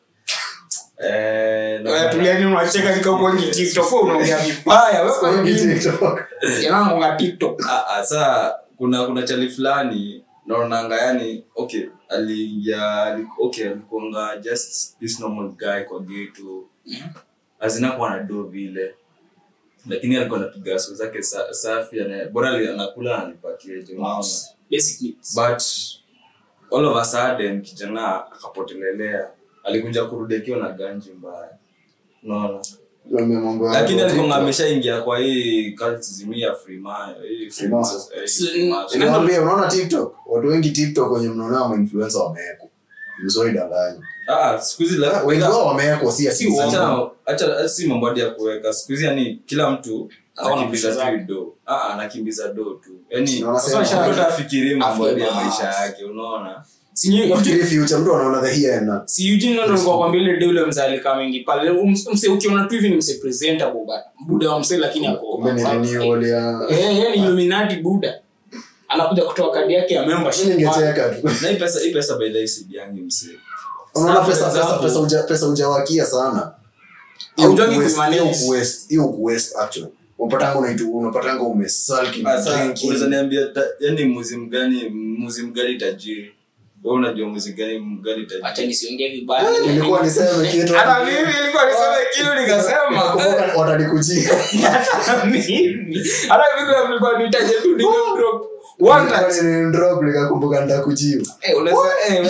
eh, na- Wewe tulieni unacheka nikapongi TikTok wewe unaongea vibaya wewe kwa nini TikTok. yangu nga TikTok Ah, ah, saa kuna kuna chali fulani naonanga yani okay aliingia ali- okay alikuanga just this normal guy kwa geto azinakuwa na do vile lakini alikuwa anapiga so zake sa, safi ana- bora ali- anakula ananipatia je unaona basic needs but all of a sudden kijana akapotelelea alikuja kurudi akiwa na ganji mbaya unaona Naambia mambo ya lakini alikuwa TikTok. ameshaingia kwa hii cultism hii ya freemason hii Freemason. freemason eh, Si- freemason. Nikwambie, unaona tiktok watu wengi tiktok wenye mnaona mainfluencer wamewekwa mzoidanganya Ah, siku hizi la- wengi wao wamewekwa si ati- Si Acha- acha- si mambo hadi ya kuweka siku hizi yani kila mtu Aona anakimbiza pesa tu zake. do Ah, anakimbiza do tu yani Na wanasema- sasa mtu afikirie mambo hadi ya Afya maisha basi. yake unaona si ni Nafikiri future mtu anaona the here and now. si Eugene ndo alikuwa kwambia ile deule mzee alikaa mengi pale Um- mse ukiona tu hivi ni mse presentable but buda wa mse lakini ako Kumbe ni renewal ya eh yeye ni Illuminati buda anakuja kutoa kadi yake ya membership Mimi ningecheka tu na hii pesa hii pesa by the way sidiangi msee unaona for pesa pesa example- pesa uja pesa ujawakia sana Haujuangi Hiyo kuimanage. hiyo kuwaste hiyo kuwaste actually unapatanga unaitu unapatanga umesulki Ah, sasa drinking. unaweza niambia ta- yani muzi mgani muzi mgani tajiri wewe unajua muzi gani mgani tajiri acha nisiongee vibaya nilikuwa niseme kitu hata mimi nilikuwa niseme kitu nikasema Nakumbuka watanikujia hata mimi hata mimi kuna nilikuwa nitaje tu nime drop one touch Nilikuwa drop nikakumbuka nitakujibu eh unaweza eh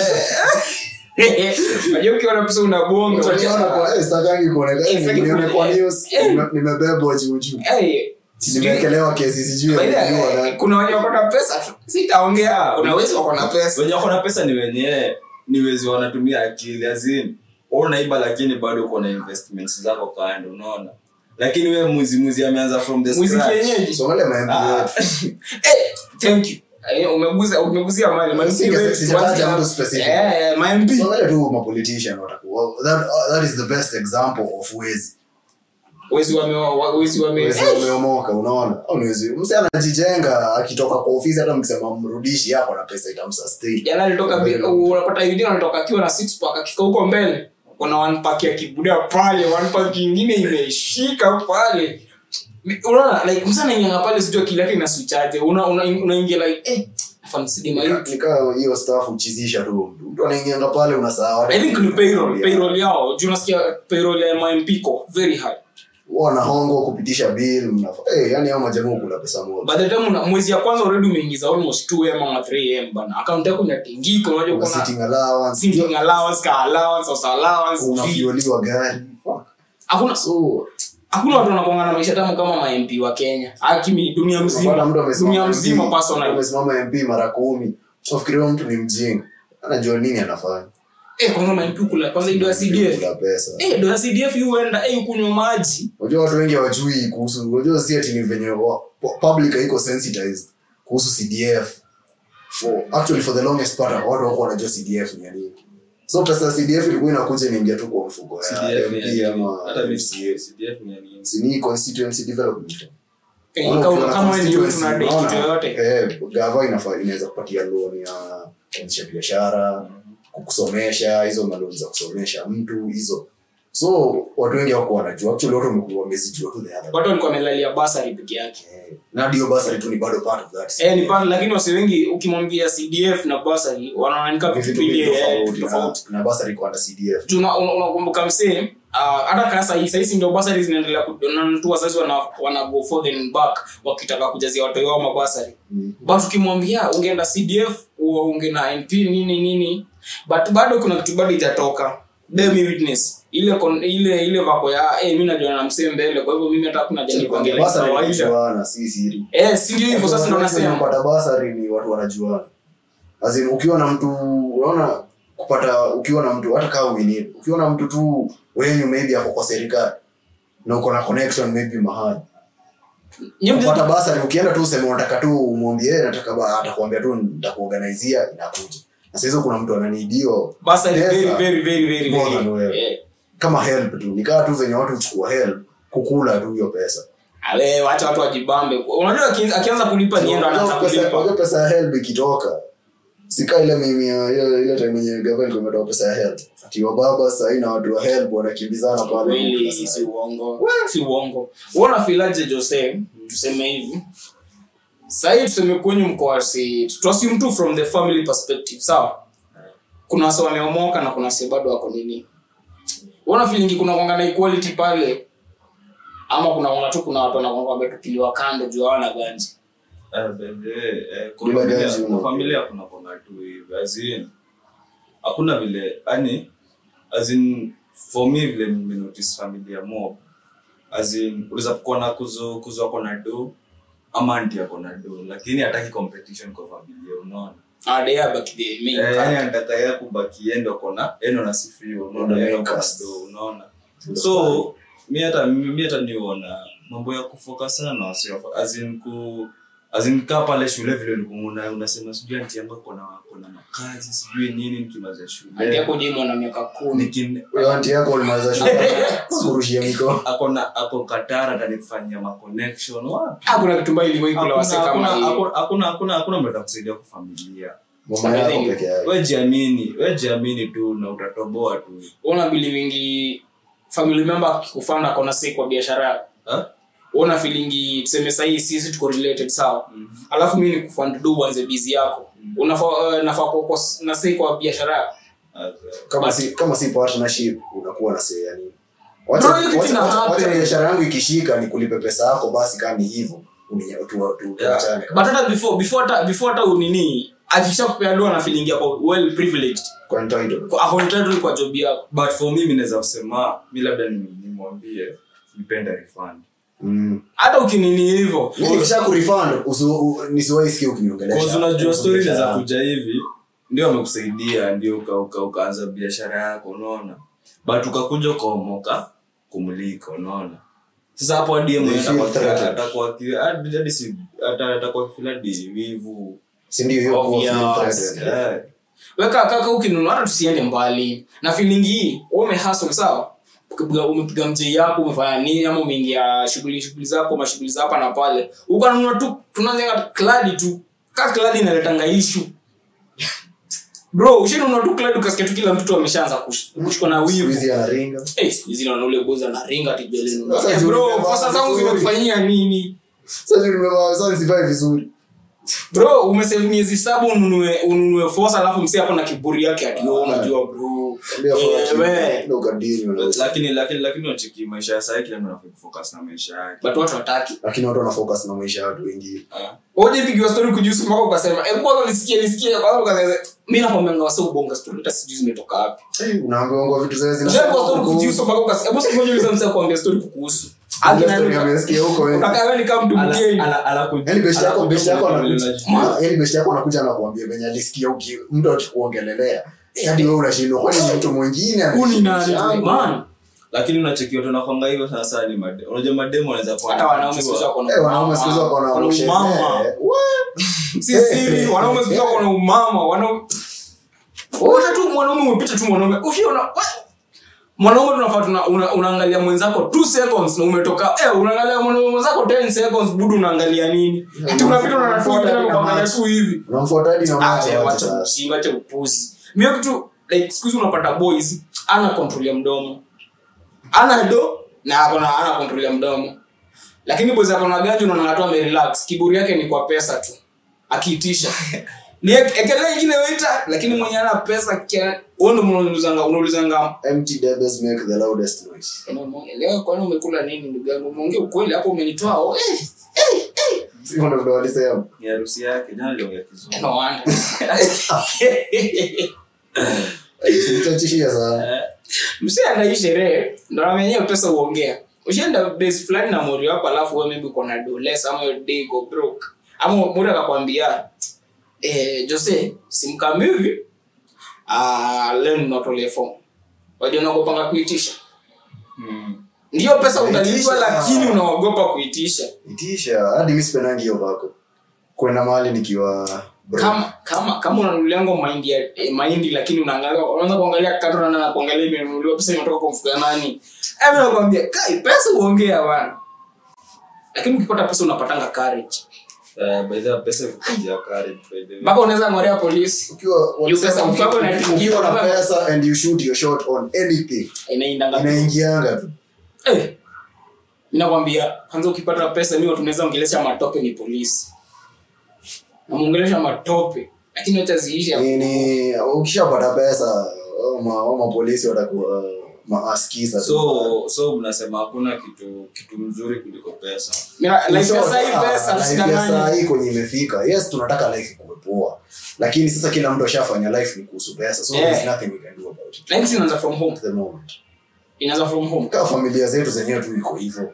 wewe unajua ukiona pesa unabonga Utaniona kwa eh sitakangi kuonekana Eh, sitaki nione kwa kuone- news eh. nime- nimebebwa juu juu eh sijui- nimewekelewa kesi sijui By the way, nimejua eh, nani. kuna wenye wako na pesa tu sitaongea kuna wezi wako na pesa wenye wako na pesa ni wenye ni wezi wanatumia akili azin unaiba lakini bado uko na investments zako kando unaona lakini we muzi muzi ameanza from the muziki scratch. yenyeji So wale maembe Ah, wetu. eh thank you Eh, umeguza umeguzia mali mali Sija- wetu, sijataja tuanze- mtu specific. eh eh, my MP So wale tu mapolitician watakuwa that, that is the best example of wezi wezi wame wa- wezi wame wezi wameomoka unaona au ni wezi mse anajijenga akitoka kwa ofisi hata mkisema mrudishi hapo na pesa itamsustain jana alitoka bi- unapata yudin anatoka akiwa na six pack akifika huko mbele kuna one pack ya kibuda pale one pack ingine imeshika pale unaona like msana ingia pale sijua kile yake inaswichaje una una unaingia like eh fansidima Nika- nikaa hiyo staff uchizisha tu mtu mtu anaingianga pale unasahau i think ni payroll payroll yao juu nasikia payroll ya mamp ko very high wanahongwa kupitisha bill mnafa hey, yani hao majamaa kula pesa moja by the time una, mwezi ya kwanza already umeingiza almost 2m ama 3m bana account yako inatingika unajua Kuna kuna sitting allowance sitting allowance ka allowance house allowance fee. unafioliwa gari Fuck. hakuna so hakuna watu wanakuanga na maisha tamu kama mamp wa kenya akimi dunia unapata mzima mtu amesimama dunia mzima MP, personal amesimama mp mara kumi unafikiria huyo mtu ni mjinga anajua nini anafanya eh kwanza mamp kula kwanza ido ya cdf Kula pesa eh do ya cdf yu huenda eh kunywa maji unajua watu wengi hawajui kuhusu unajua si ati ni venye wa- pu- public haiko sensitized kuhusu cdf for, actually for the longest part watu wako wanajua cdf ni ya nini so pesa ya cdf ilikuwa inakuja inaingia tu kwa mfuko ya CDF ni ya MP nini? ama Hata mimi MCA. sijui CDF ni ya nini. Si ni constituency development Fund. Eh, Unaona kama ukiwa na kama wewe ni youth constituency, unadai kitu unaona, yoyote eh, gava inafaa inaweza kupatia loan ya kuanzisha biashara kukusomesha hizo maloni za kusomesha mtu hizo so watu wengi wako wanajua actually watu wamekuwa wamezijua tu the other watu walikuwa wamelalia basari peke yake Eh, na ndio basari tu ni bado part of that eh ni pale lakini wasi wengi ukimwambia cdf na basari wanaonanika Ni vitu vitu mbili mbili eh, tofauti, tofauti na- na basari kwa under cdf Tuna- una- unakumbuka msee ah, hata kaa sahii sahisi ndio basari zinaendelea kunantu wazazi wana, wana go forth and back wakitaka kujazia watoto wao mabasari Mm. but ukimwambia ungeenda cdf u- unge na np nini nini but bado kuna kitu bado itatoka bear me witness ile kon, ile ile vako ya hey, mi najua na msee mbele kwa hivyo mimi hata kuna jani kuangalia basari kawaida wanajuana si siri eh si ndio hivyo sasa ndo nasema kupata basari ni watu wanajuana As in, ukiwa na mtu unaona kupata ukiwa na mtu hata kama uini ukiwa na mtu tu wenyu maybe ako kwa serikali na uko na connection maybe mahali Nyinyi mje- kupata basari ukienda tu useme unataka tu umwambie "Eh, nataka ba atakwambia tu nitakuorganizia inakuja na sasa hizo kuna mtu ananidio basari Pesa. very very very very More than very wewe. eh kama help tu nikaa tu venye watu huchukua help kukula tu hiyo pesa ale wacha watu wajibambe unajua aki- akianza kulipa niendo anaanza Unajua pesa- kulipa unajua pesa ya help ikitoka sika ile mimi ya- ile ile time yenye government imetoa pesa ya help ati wababa sahii na watu wa help wanakimbizana pale kweli si uongo si uongo uona filaje jose tuseme hivi sahii tuseme kwenyu mko wasi tuassume tu from the family perspective sawa kuna wase wameomoka na kuna wase bado wako nini uona filingi kuna kwanga na equality pale ama kuna kwanga tu kuna watu wanakwanga wametupiliwa kando juu hawana ganji Eh, bebe, eh, kwa Bila familia- gazi kwa una- familia kuna kwanga tu hivi as in, hakuna vile yani as in, for me vile nimenotice familia mob as in, unaweza kuwa na kuzo kuzo ako na do ama anti ako na do lakini hataki competition kwa familia unaona adea back the main Eh, yani character. anataka yeye kubaki yeye ndo kona yeye ndo nasifiwa unaona Ndo yeye main ndo kona cast. do unaona so mi hata mi hata niona mambo ya kufocus sana na wasio as in ku as in kaa pale shule vile ulikuwa una- unasema sijui anti yangu kona kona makazi sijui nini nikimaliza Andi shule yako jimo na miaka kumi nikin Huyo anti yako ulimaliza shule kurushia mikono akona ako Qatar atanifanyia ma connection wapi hakuna kitu mbaya iliwahi kula wase Hakuna- kama hakuna- hiyo hakuna hakuna hakuna mtu atakusaidia kwa familia mama yako peke yake we jiamini we jiamini tu na utatoboa tu una bili wingi family member akikufanda kona sei kwa biashara yako Ha? una feelingi tuseme sahii sisi tuko related sawa alafu mi nikufund do uanze bizi yako unafaa uh, nafaa kuwa kwa- na sei kwa biashara yako kama si kama si partnership unakuwa na say ya nini wacha Bro, hiyo kitu wacha- ina wacha- wacha happen. biashara yangu ikishika ni kulipe pesa yako basi kama ni hivyo uni- tu- tu- tuachane but hata before before hata before hata unini akisha kupea doa na feeling yako well privileged kwa entitled Kwa- ako entitled kwa job yako but for me mi naweza kusema mi labda ni- nimwambie nipende refund mm. hata ukinini hivyo Mimi nikisha kurefund usu- u- nisiwahi sikia ukiniongelesha Cause unajua story Biashara inaweza yangu. kuja hivi ndio amekusaidia ndio uka, uka, ukaanza biashara yako unaona but ukakuja ukaomoka kumulika unaona sasa hapo hadi yeye mwenyewe They feel atakuwa- threatened. atakuwa ki- hadi hadi si ata- atakuwa kifila hadi wivu si ndio hiyo kuwa Obvious. feel threatened. Eh, weka kaka ukinunua hata tusiende mbali na feeling hii wewe umehustle sawa ukipiga umepiga mjei yako umefanya nini ama umeingia shughuli shughuli zako mashughuli za hapa na pale ukanunua tu tunaanza kladi tu ka kladi inaletanga issue bro ushinunua tu kladi ukasikia tu kila mtu ameshaanza kush- kushikwa na Siku wivu hizi anaringa Eh, siku hizi naona ule boza na ringa tijolenu Sasa eh, juu bro nimevaa fasa zangu vizuri. zimekufanyia nini sasa nimevaa sasa nisivai vizuri bro umesave miezi saba ununue ununue force alafu msi hapo na kiburi yake ati wewe unajua bro Ambia Eh, for we. ati, ndio ukadili, unaweza. lakini lakini lakini unacheki maisha ya sasa kila mtu anafaa kufocus na maisha yake but watu wataki lakini watu wana focus na maisha ya watu wengine Ah. Oje pigiwa story kujusu mpaka ukasema eh kwanza nisikie nisikie kwanza ukasema mimi nakwambia wase ubonga story hata sijui zimetoka wapi Eh, unaambiwa ngo vitu zile zina- Unajua kwa story kujusu mpaka ukasema hebu siku moja uliza msee kuambia story kukuhusu Ile story amesikia huko wengi. Unakaa wewe ni kama mtu Ala- mgeni ala- ala kuji- Yaani best yako ala best yako kuji- anakuja Ma- yaani best yako anakuja anakuambia venye alisikia uki mtu akikuongelelea Eh, hadi wewe unashindwa kwani ni mtu mwingine Huu ni nani anaishi man lakini unacheki watu wanakwanga hivyo sasa ni made unajua mademo wanaweza kuwa hata wanaume wanajua. siku wako na Eh, wanaume siku hizi wako na Wana ushehe. umama Eh, what? si siri wanaume siku hizi wako na umama wanaume Unaona tu mwanaume umepita tu mwanaume ukiona wa- mwanaume tunafaa tuna, una, unaangalia mwenzako 2 seconds na umetoka eh unaangalia mwanaume mwenzako 10 seconds budu unaangalia nini ati unapita unanafuata tena kuangalia tu hivi Unamfuata hadi na macho acha wacha wacha sasa. ujinga acha upuzi mimi kitu like siku hizi unapata boys ana control ya mdomo ana do na ako na ana control ya mdomo lakini boys ako na ganji unaona tu amerelax kiburi yake ni kwa pesa tu akiitisha ni ekelea ingine waiter lakini mwenye ana pesa kia wewe ndio unaulizanga unaulizanga empty debes make the loudest noise "Eno, umeongea- leo kwani umekula nini ndugu yangu umeongea ukweli hapo umenitoa oh, eh, sio ndio ndo walisema Ni harusi yake jana aliongea kizungu no wonder Usichachishia sana Eh, msi anai sherehe ndo namenyewe pesa uongea ushaenda base fulani na mori wako alafu we maybe uko na doles ama your day go broke ama mori akakwambia eh, jose simkami hivi ah, leo ninatolee fomu wajua unaogopanga kuitisha mm. ndiyo pesa utalipa Itisha. lakini unaogopa kuitisha itisha hadi mi sipendangi hiyo vako kwenda mahali nikiwa broke. kama kama kama unanunuliango mahindi ya eh, mahindi lakini unaangalia unaanza kuangalia kando na na kuangalia imenunuliwa pesa imetoka kwa mfuko nani eh mimi nakwambia kai pesa uongea bana lakini ukipata pesa unapatanga courage Eh, by the way, pesa ikukujia courage, by the way. mpaka unaweza ng'orea polisi ukiwa Hiyo pesa walisema mfuko ukiwa- inaingia, ukiwa na unaweza- pesa and you shoot your shot on anything inaindanga tu. inaingianga tu eh mimi nakwambia kwanza ukipata pesa mimi tunaweza ongelesha matope ni polisi namuongelesha matope lakini acha ziishe nini ukishapata pesa au ma- au mapolisi watakuwa maaskisa tu. so so mnasema hakuna kitu kitu mzuri kuliko pesa Mimi na- life ya So, sasa hii ah, pesa life ya sidanganya saa hii kwenye imefika yes tunataka life ikuwe poa lakini sasa kila mtu ashafanya life ni kuhusu pesa so Yeah. there's nothing we can do about it life inaanza from home at the moment inaanza from home kaa familia zetu zenyewe tu iko hivyo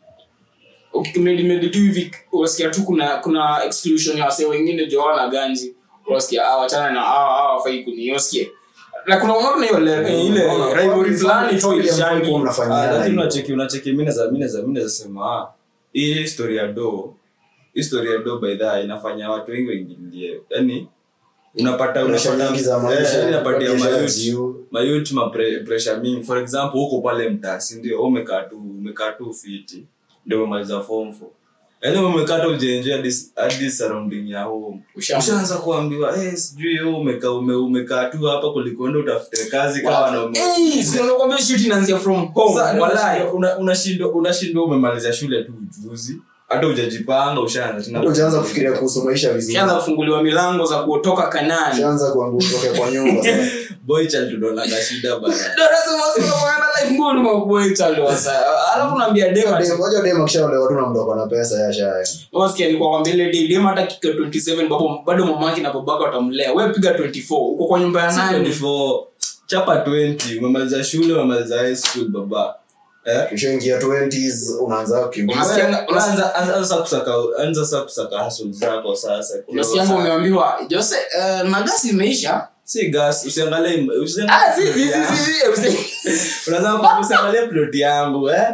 ukimedimedi tu hivi unasikia tu kuna kuna exclusion ya wasee wengine jo wana ganji unasikia ah wachana na ah ah wafai kuniosikie na kuna unaona hiyo le- ile rivalry fulani tu ilishani Kwa mnafanyia Ah, lakini hivyo. unacheki unacheki mimi naweza mimi naweza mimi naweza sema ah, hii history ya do history ya do by the way, inafanya watu wengi waingililie yani unapata Pressure unapata nyingi za eh, maisha, yani inapatia pressure mayouth juu. mayouth ma pre- pressure mingi for example huko pale mtaa si ndio wewe umekaa tu umekaa tu fiti ndio umemaliza form 4 yani umekaa tu ujenje hadi hadi surrounding ya home Ushaanza. ushaanza kuambiwa eh sijui wewe umekaa ume, umekaa tu hapa kulikoenda utafute kazi kama wanaume Eh, si unakwambia shit inaanzia from home sasa wallahi una- unashindwa unashindwa umemaliza shule tu ujuzi hata ujajipanga ushaanza tena Hata ujaanza kufikiria kuhusu maisha vizuri ushaanza kufunguliwa milango za kutoka kanani ushaanza kuangu- kutoka kwa nyumba sasa. boy child tunaona shida bana Ndio nasema sasa bwana life ngumu kwa boy child wasa alafu naambia dema Dem- unajua dem akishaolewa tu na mtu ako na pesa yashaenda Wasikia nilikuwa kwambia ile day dem hata kika 27 babo bado mamake na babake watamlea. Wewe piga 24 uko kwa nyumba ya nani? 24 chapa 20 umemaliza shule umemaliza high school baba eh ukishaingia 20s unaanza kukimbia Unasikia- Wewe, anza anza anza kusaka anza sasa kusaka hustle zako sasa Unasikia ngo umeambiwa Jose uh, magasi imeisha. si gas usiangalie Ah usiangalie si si si si. si. unataka usiangalie plot yangu eh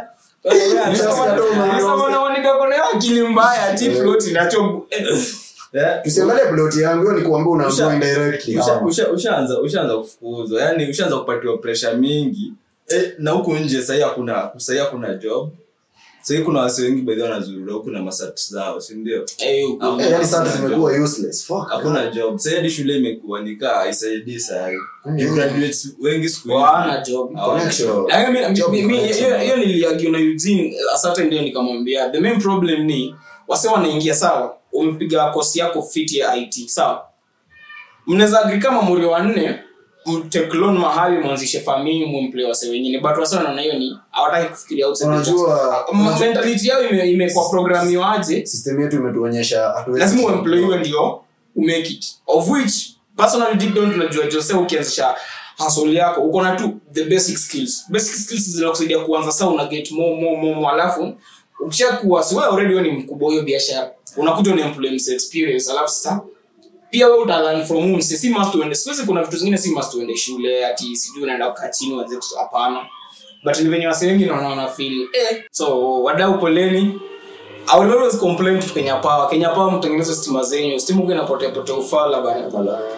Sasa unaonika kuna akili mbaya ati plot inacho Eh? tusiangalie plot yangu hiyo ni kuambia unaambiwa Usha- indirectly Usha- ama. usha- ushaanza ushaanza kufukuzwa yani ushaanza kupatiwa pressure mingi eh, na huku nje sahii hakuna sahii hakuna job sahii kuna wasi wengi baadhi wanazurura huku na masat zao sindio eh Au- Eh, yani sasa zimekuwa useless fuck hakuna job sahii hadi shule imekuwa nikaa haisaidii sahii Mm. You graduates wengi siku hizi wana job. hawana Connection. job. Lakini mi- Job mi- mi- connection. hiyo hiyo niliargue na Eugene a certain day nikamwambia the main problem ni wase wanaingia sawa umepiga kosi yako fit ya it sawa mnaweza agri kama muri wanne mteklon mahali mwanzishe famili mumple wase wengine but wase wanaona hiyo ni hawataki kufikiria outside the box. Unajua- Ma- mentality yao ime- imekuwa programiwaje system yetu imetuonyesha hatuwezi- lazima uemployiwe ndio umake it of which personally deep down tunajua jose ukianzisha hustle yako uko na tu the basic skills basic skills zinakusaidia kuanza saa una get more more more, more alafu ukishakuwa si wewe already wewe ni mkubwa hiyo biashara unakuja una employ mse experience alafu sasa pia wewe uta learn from him si must uende siku hizi kuna vitu zingine si must uende shule ati sijui unaenda kukaa chini uanze kus- hapana but ni venye wase wengi naona wana feel eh so wadau poleni I will always complain to Kenya Power. Kenya Power mtengeneze stima zenyu. Stima uko inapotea potea ufala bana.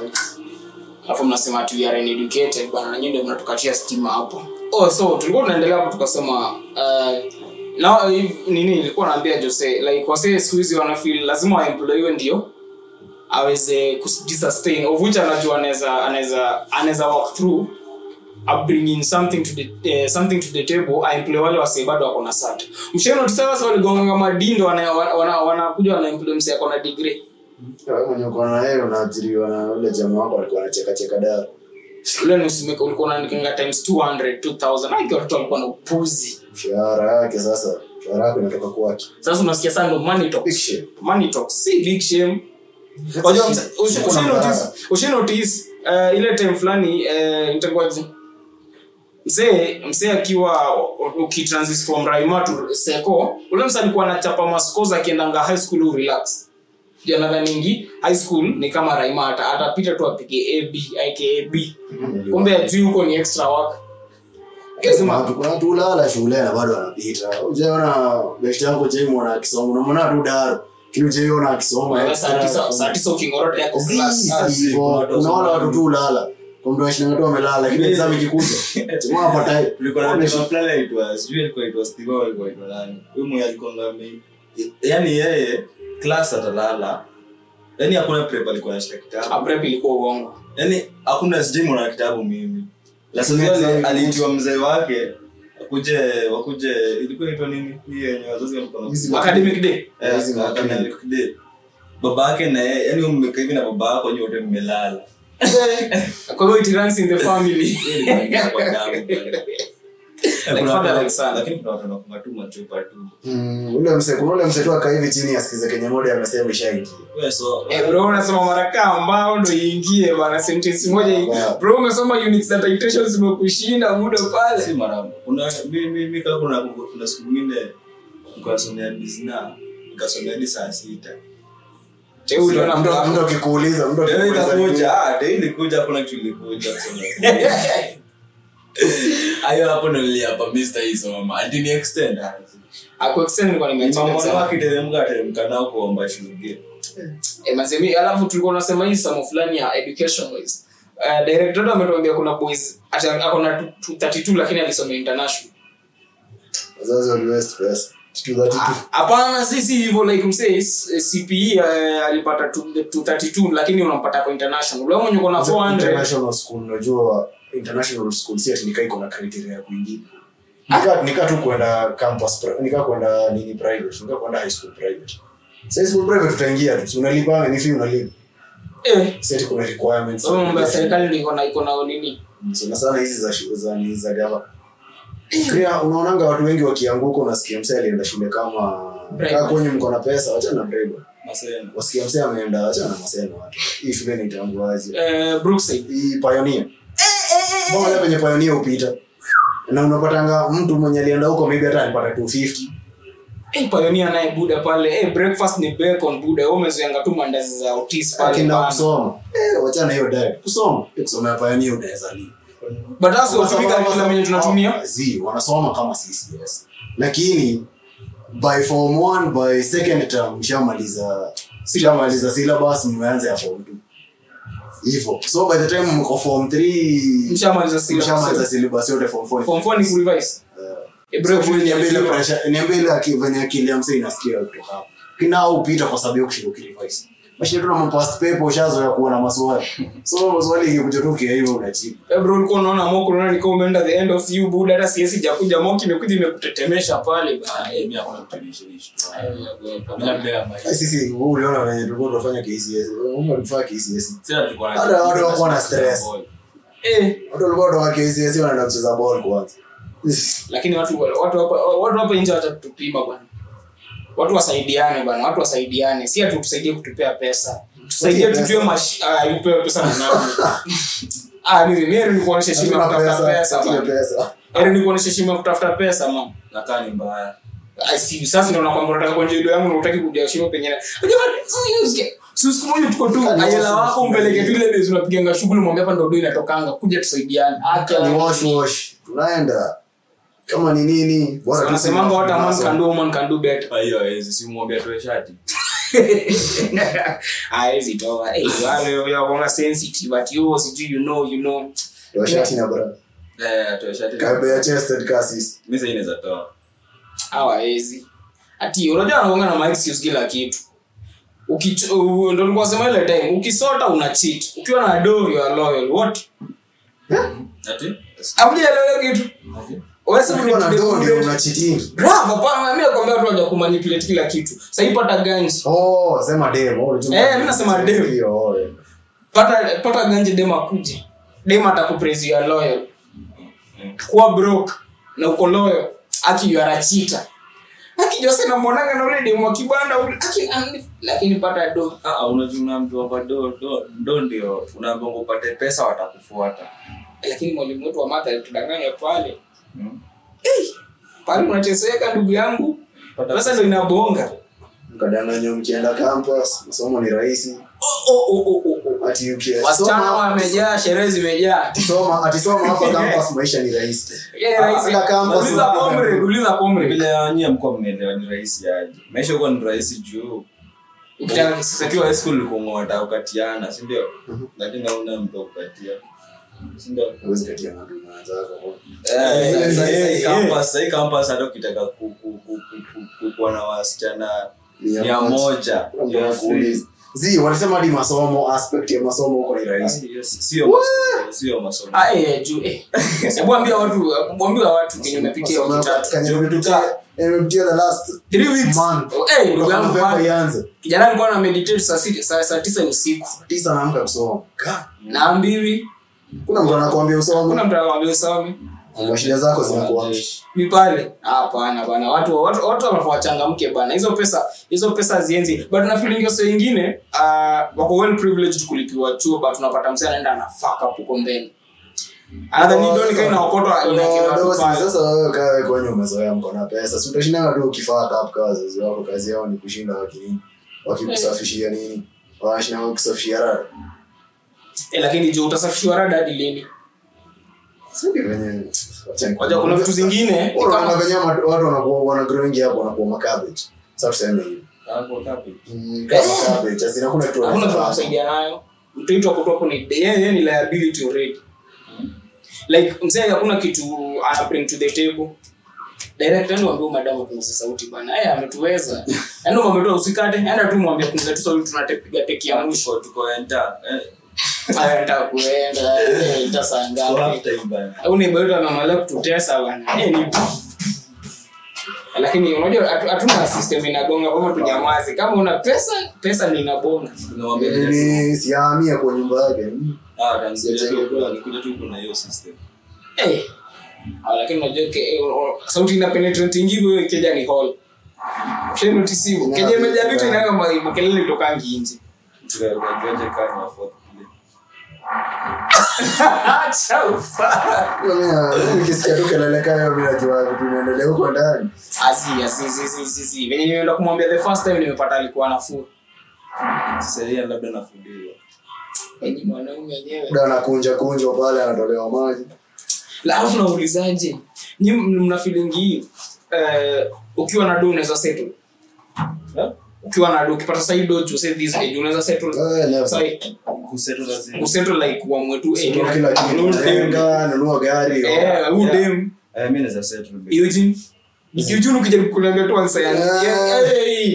Alafu mnasema ati we are uneducated bana na nyinyi ndio mnatukatia stima hapo. Oh so tulikuwa tunaendelea hapo tukasema uh, na if- nini nilikuwa naambia Jose like wase siku hizi wana feel lazima waemployiwe ndio aweze kujisustain of which anajua anaweza anaweza anaweza walk through bringing something to the uh, something to the table aemploy wale wase bado wako na sat mshenotisa wase waligonganga madindo wanakuja wana, wana, wanakuja wanaemploy mse ako na degree Wewe mwenye uko na yeye unaajiriwa na ule jamaa wako alikuwa anacheka cheka dara ule nusimeka ulikuwa unaandikanga times 200 2000 aki watoto walikuwa na upuzi mshahara yake sasa mshahara yako inatoka kwake sasa unasikia sana ndo money Big talks shame. money talks si big shame Wajua, msa- ushi- Kuna ushi mdara. notice- ushi notice, eh, ile time fulani eh, itakuwaje? msee msee akiwa ukitransit from raima to seko ule msa alikuwa anachapa maskos akiendanga high school u relax janadhaningi high school ni kama raima ata- atapita tu apige ab ikab kumbe ajui huko ni extra work Kuna lazima watu- kuna watu ulala shule na bado wanapita ujaona best yako jaimona akisoma unamwona tu daro kini ujaiona akisoma saa tisa- saa tisa ukingorota yako class. Ah, Zii, hivyo. unaona watu tu ulala kwa mtu washinanga tu amelala lakini exam ikikuja jamaa apata tulikuwa na mtu fulani anaitwa sijui alikuwa anaitwa Steve au alikuwa anaitwa nani huyu mwenye alikuwa ngami yani yeye class atalala yani hakuna prep alikuwa anashika ah, kitabu prep ilikuwa uongo yani hakuna sijui mwana kitabu mimi Lakini lakini exam aliitiwa mzee wake wakuje wakuje ilikuwa inaitwa nini hii yenye wazazi walikuwa na Hizi academic day Eh, Hizi aka- mapema. academic day. baba yake na yeye yani mmekaa hivi na baba yako nyote mmelala kwa hiyo it runs in the family Hiyo ilikuwa inaingia kwa damu, bwana. Like Kuna father, watu- like son. lakini kuna watu wanafunga tu machupa tu Mm, ule mse kuna ule mse tu akaa hivi chini asikize kenye moja amesema ishaingia Wewe so Eh, bro unasoma marakaa ambao ndo iingie bana sentence moja hii. Wow. bro umesoma units na titration zimekushinda muda si pale mara kuna mi mi mi kama kuna kuna siku nyingine nikasomea bizna nikasomea hadi saa sita Che, huyu ndo mtu anamtoa- mtu akikuuliza mtu leo akikuuliza itakuja ah leo ilikuja hakuna kitu ilikuja kusomea ayo hapo ndo niliapa Mr. isoma ati ni extend ah Ah, kwa extent nilikuwa nimeacha mama exam. wake teremka teremka nao kuomba shule Eh, mazemi alafu tulikuwa tunasema hii somo fulani ya education wise uh, director wetu ametuambia kuna boys ati ako na tu- tu- 32 lakini alisomea international wazazi wali waste pesa kitu za kitu hapana si si hivyo like msee s- cpe uh, alipata tu- tu 32 lakini unampata kwa international ule mwenye uko na 400 international school unajua international school si ati nikaa iko na criteria ya kuingia nika nika tu kwenda campus pri- nika kwenda nini private nika kwenda high school private Sa high school private utaingia tu si unalipa ni fee unalipa eh si ati kuna requirements so mambo ya serikali ndio iko na iko na nini sana sana hizi za shu- za ni za gava pia unaonanga watu wengi wakianguka unasikia msee alienda shule kama Bribe. kaa kwenye mko na pesa wachana na bribe masema wasikia msee ameenda wachana na maseno watu hii shule naitambuaje eh brookside hii pioneer mbona ile penye pioneer upita na unapatanga mtu mwenye alienda huko maybe hata alipata 250 eh pioneer naye buda pale eh breakfast ni bacon buda wewe umezoeanga tu mandazi za otis pale akienda bana. kusoma eh wachana hiyo diet kusoma kusoma pioneer unaweza lipa but that's what we kila mwenye tunatumia zi wanasoma kama sisi yes lakini by form 1 by second term mshamaliza mshamaliza syllabus mmeanza ya form 2 hivyo so by the time mko form 3 mshamaliza syllabus. mshamaliza syllabus yote form 4 form 4 ni kurevise eh bro So, niambie ile pressure niambie ile aki- venye akili ya msee inasikia kutoka hapo kina au upita kwa sababu ya kushinda ukirevise mashine tu na mapast paper ushazoea kuona maswali so maswali ikikuja tu kia hivyo unajibu Eh, bro ulikuwa unaona mock unaona ni kama umeenda the end of you buda hata siwezi jakuja mock imekuja imekutetemesha pale bana Eh, mimi hakuna kitu ilishinishtua. Eh, Labda ya maisha. Ai, sisi wewe uliona venye tulikuwa tunafanya KCS wewe ulifanya KCS Sasa tulikuwa na- Hata watu wakuwa na stress. eh watu walikuwa kutoka KCS wanaenda kucheza ball kwanza lakini watu watu hapa watu hapa nje watatupima bwana watu wasaidiane bwana watu wasaidiane si atu tusaidie kutupea pesa tusaidie Pesa. tujue mash ah upewe pesa na nani ah mimi mimi ni kuonesha heshima ya Hatuna kutafuta pesa pesa hatuna bwana pesa Eri ni kuonesha heshima ya kutafuta pesa man Na kaa ni mbaya. Ah, si sasa ndio nakwambia unataka kuonja ido yangu na unataki kuja heshima penye si siku moja tuko tu Kani ayela wash, wako umpeleke tu ile bezi unapiganga shughuli mwambie hapa ndio do inatokanga kuja tusaidiane ni wash wash tunaenda kama ni nini bora tu wanasemanga what a man sisi- can do woman can do better Ah, hiyo hawezi, si mwambie atoe shati. hawezi toa Eh, wale wanakuanga sensitive but you sijui you know you know Toa shati na bra Eh, atoe shati. kabe ya chested kasi Mimi sasa inaweza toa. hawawezi ati unajua anakuanga na ma excuse kila kitu Ukicho- u- ndo nilikuwa nasema ile time ukisota una cheat ukiwa na do you are loyal what Ati? hamjaelewa kitu Ati? wewe sasa ukiwa na ni- do ndio una cheating Bravo, hapana, mimi nakwambia watu waja kumanipulate kila kitu sasa pata ganji oh sema dem oh, unajua- Eh, mimi nasema dem. Hiyo, oh, eh. pata pata ganji dem akuje dem atakupraise you are loyal kuwa broke na uko loyal aki you are a cheater aki jose namwonanga na ule dem wa kibanda ule aki ani- lakini pata do Ah, ah, unajua unaambiwa kwa do do do ndio unaambiwa upate pesa watakufuata. lakini mwalimu wetu wa matha alitudanganya pale Hmm? pale unateseka ndugu yangu Pata pesa ndo inabonga mkadanganywa mkienda campus masomo ni rahisi Oh, oh, oh, oh, oh, oh. ati ukia- wasichana soma- wamejaa sherehe zimejaa soma atisoma hapa campus maisha ni rahisi Yeah, rahisi. Hata campus Uliza unapata comrade, mbele. uliza comrade. vile nyie mkuwa mmeelewa ni rahisi aje maisha huko ni rahisi juu Ukitaka kisasa ukiwa high school ulikuwa unataka kukatiana si ndio lakini hauna mtu wa kukatia si ndio Huwezi katia mtu mwenzako. Eh, Eh, sasa- eh, sasa hii eh. campus- sasa hii campus hata ukitaka ku- ku- ku- ku- ku- ku- kuwa na wasichana Mia mia moja. moja Kuna mtu ya anakuuliza. Zi, walisema hadi masomo aspect ya masomo huko ni rahisi free. sio masomo, sio masomo Ah, eh, juu, eh. Hebu ambia watu ambia watu kenye umepitia wiki tatu Kanye nimepitia- nimepitia the last Three weeks. month. Oh, eh, ndugu Kutoka yangu November man. ianze kijana alikuwa na meditate saa sita- saa saa tisa ni usiku tisa naamka kusoma Ka, naambiwi kuna mtu anakuambia kuna usome mtu anakwambia usome mashida zako zinakuwa ni pale hapana bana watu watu watu wanafaa wachangamke bana hizo pesa hizo pesa zienzi but na feeling yose wengine uh, wako well privileged kulipiwa chuo but unapata msee anaenda na fuck up huko mbele anadhani Oh, ndio ni sasa- kaina okotwa Oh, inakewa tu dosi, pale sasa wewe kaa wewe kwenye umezoea mko na pesa si utashindana tu ukifaa tap kwa wazazi wako kazi yao ni kushinda wakinini wakikusafishia nini wanashinda wakusafishia rada eh, lakini juu utasafishiwa rada hadi lini Sindi venye wacha ni- waja kuna vitu zingine ni Bora kama unaona venye watu watu wanakuwa wana growing hapo wanakuwa makabbage sasa tuseme hivi Hapo kapi. Mm, kama cabbage asi hakuna kitu hakuna wanafanya. tunakusaidia nayo mtoto akutoa hapo ni yeye yeye ni liability already like mzee hakuna kitu ana bring to the table direct ndio ambie madam punguza sauti bana yeye ametuweza yaani umetoa usikate enda tu mwambie punguza tu sauti tunapiga teki ya mwisho Tuko- tuko enter. Eh, haya nataka kuenda eh, ita saa so ngapi half time bana. au ni bado anamaliza kututesa bana eh ni lakini unajua hatu- hatuna system inagonga kwa hivyo tunyamaze kama una pesa pesa ni inabonga Tunamwambia Ni siamia kwa nyumba yake Mm. Ah, atanisikia tu, akikuja tu kuna hiyo system. Eh. Ah, lakini unajua ke- eh, o- sauti ina penetrate hivyo hiyo keja ni hall. Shey notice hivyo. Keja imejaa vitu inayo ma- kelele tokangi nje. Tuka- tukajuaje kaa ni wa fourth play? Acha ufa. Mimi nikisikia tu kelele kaya mimi najua vitu vinaendelea huko ndani Asi asi asi asi asi, asi. Venye nimeenda kumwambia the first time nimepata alikuwa nafuu. Sasa yeye labda nafudiwa. Yaani mwanaume wenyewe. da anakunja kunjwa pale anatolewa maji La alafu naulizaje? Nyi m- mna feeling hii eh ukiwa na do unaweza settle. Eh? Ukiwa na do ukipata side do to say this age unaweza settle. Eh, never. Sasa Kusettle lazima. usettle like uamue tu eh Nunua kila kitu nunua dem. jenga nunua gari Eh, huyu Yeah. dem Eh, mimi naweza settle babe. Eugene. Eugene ukijaribu kuniambia tu answer yangu. Yeah. Yeah, hey.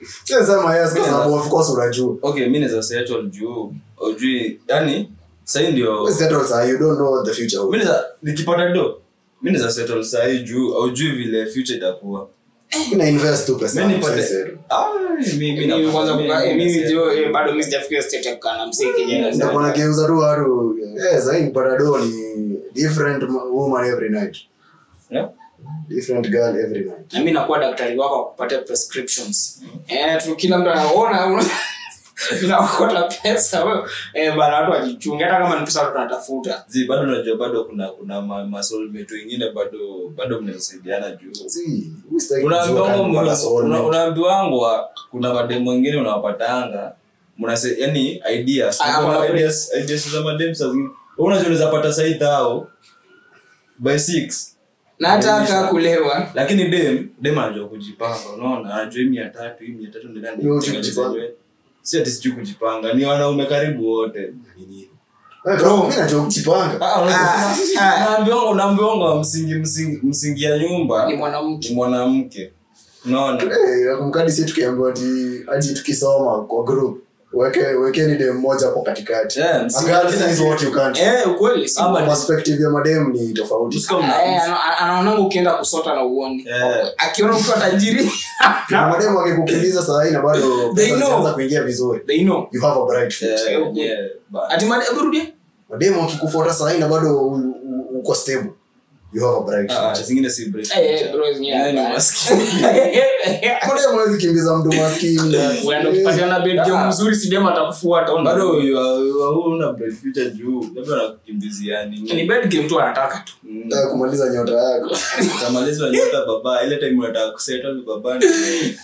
Sio sema yes kwa sababu of course unajua okay mi naweza settle juu ujui yani sahii ndio Wewe settle saa you don't know what the future mi holds. naweza nikipata do mi naweza settle sahii juu aujui vile future itakuwa Mimi na invest tu pesa. mi yangu, nipate sasa settle. Ah, mi- mi Mimi kwanza napata- kuka- eh, mi- mimi mi- jo eh, bado mimi sijafikia state ya kukaa na msee kijana Nitakuwa nageuza tu watu eh sasa nipata do ni different woman every night. Yeah? Different girl every night. na mimi nakuwa daktari wako wa kupatia prescriptions eh tu kila mtu anaona nakota pesa wewe eh bana watu wajichunge hata kama ni pesa watu tunatafuta Zi, bado najua bado kuna kuna ma- masoulmate wengine bado bado mnasaidiana juu See, we start kujua kama unaambiwangwa mpaka soulmate. unaambiwangwa kuna mademu wengine unawapatanga mnase yani ideas Ah, Kuna kuna- ideas ideas za mademu saa zingine Wewe unajua unaweza pata sai thao by six na hata aka kulewa lakini dem dem anajua kujipanga unaona anajua hii mia tatu hii mia tatu ndio ndani Yo, kutengeneza kujipanga. nywele. si ati sijui kujipanga ni wanaume karibu wote Wewe kama mimi najua kujipanga. Ah, unajua- Ah, ah. unaambiwanga unaambiwanga msingi msingi msingi ya nyumba ni mwanamke ni mwanamke unaona Eh, nakumkadi si tukiambiwa ati ati tukisoma kwa group weke wekeni dem moja hapo katikati. Yeah, A msingi girl ya kila says what you can't. eh ukweli si Ama- Perspective ya madem ni tofauti. Usika mna- Eh, ana- anaonanga ukienda kusota na uoni Eh. akiona ukiwa tajiri Na madem wakikukimbiza saa hii na bado They pesa know. zinaanza kuingia vizuri. they know You have a bright future. Yeah, yeah, but- ati made burudi Madem wakikufuata saa hii na bado u- u- uko stable. You have a bright Ah, future. zingine si break. eh eh, bro zenyewe Yeah, ni hapana. maskini. Madem hawezi kimbiza mtu maskini. uenda ukipatiana bed game Ah. mzuri sidema atakufuata una- bado you are- you are- huna bright future juu labda wanakukimbilia nini. ni bed game tu anataka tu Mm. Nataka kumaliza nyota yako. utamalizwa nyota baba ile time unataka kusettle ni baba ndio.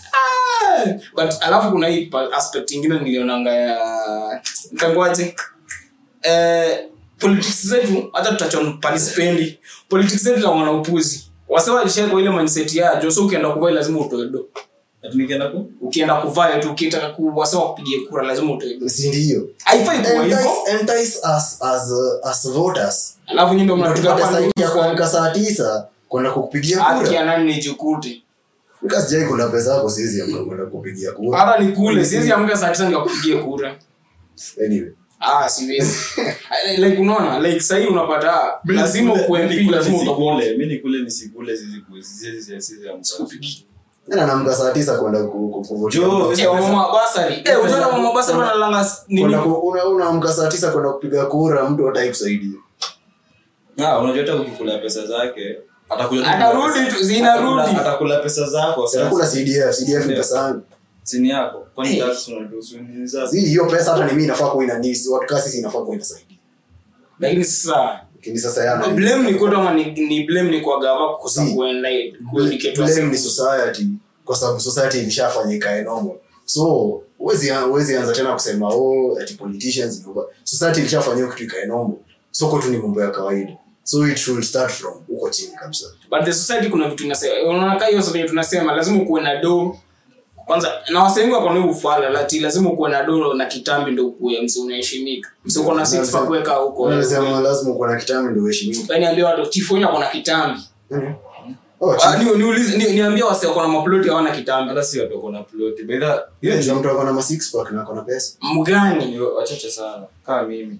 but alafu kuna hii pa- aspect ingine nilionanga ya mtangoaje eh, politics zetu hata tutachon palispendi politics zetu tawana upuzi wase walishakwa ile mindset ya joso ukienda kuvaa lazima utoe do Ati nikienda ku ukienda kuvaa tu ukitaka ku wase wakupigie kura lazima utoe do Si ndio? haifai kuwa hivyo Entice, entice us as uh, as voters. alafu nyinyi ndio Ndio mnapiga tupate pande saidi ya kuamka saa tisa kwenda kukupigia haki kura. ya nani nijikute Nika sijai kuna pesa yako siwezi amka kwenda kupigia kura. hata ni kule siwezi amka saa tisa nikakupigie kura Anyway. ah siwezi like unaona like sahii unapata lazima ukuwe MP lazima utakuwa nisikule mi nikule nisikule siziku- sizi- sizi- sizi amka. Tena naamka saa tisa kwenda ku- ku- kuvotia. Jo, Eh, mama basari eh utaona mama basari wanalanga nini Kwenda ku- una- unaamka saa tisa kwenda kupiga kura mtu hatai kusaidia. Ah, unajua hata ukikula pesa zake atakuja tu Atarudi kula pesa- tu, zinarudi. atakula- atakula pesa zako sasa. Sitakula CDF, CDF ni Ndio. pesa yangu. sini yako kwani Hey. tax unatuhusu nini sasa? Zi hiyo pesa hata ni mimi inafaa kuwa inanisi, watu kasi si inafaa kuwa inasaidia. lakini sasa Lakini sasa yana blame ni kwetu ama ni, ni blame ni kwa gava kukosa Si. kuenlight kueducate blame ni wase society kwa sababu society ilishafanya ikae normal so huwezi huwezi anza tena kusema oh ati politicians ni ubaya. society ilishafanya hiyo kitu ikae normal so kwetu ni mambo ya kawaida so it should start from huko chini kabisa but the society kuna vitu inasema unaona kama hiyo society tunasema lazima ukuwe na do kwanza na wasengi wako na ufala lati lazima ukuwe na do na kitambi ndio ukuwe msi unaheshimika msi uko na six pack weka huko unasema lazima uko na kitambi ndio uheshimiwe yani ambia watu chifu wenyewe wako na kitambi Mhm. oh Ah, chief. ni- niulize ni- niambie wase wako na maploti hawana kitambi hata si watu wako na ploti By the- Hiyo ndio mtu ako na ma six pack na ako na pesa mgani ni wachache sana kama mimi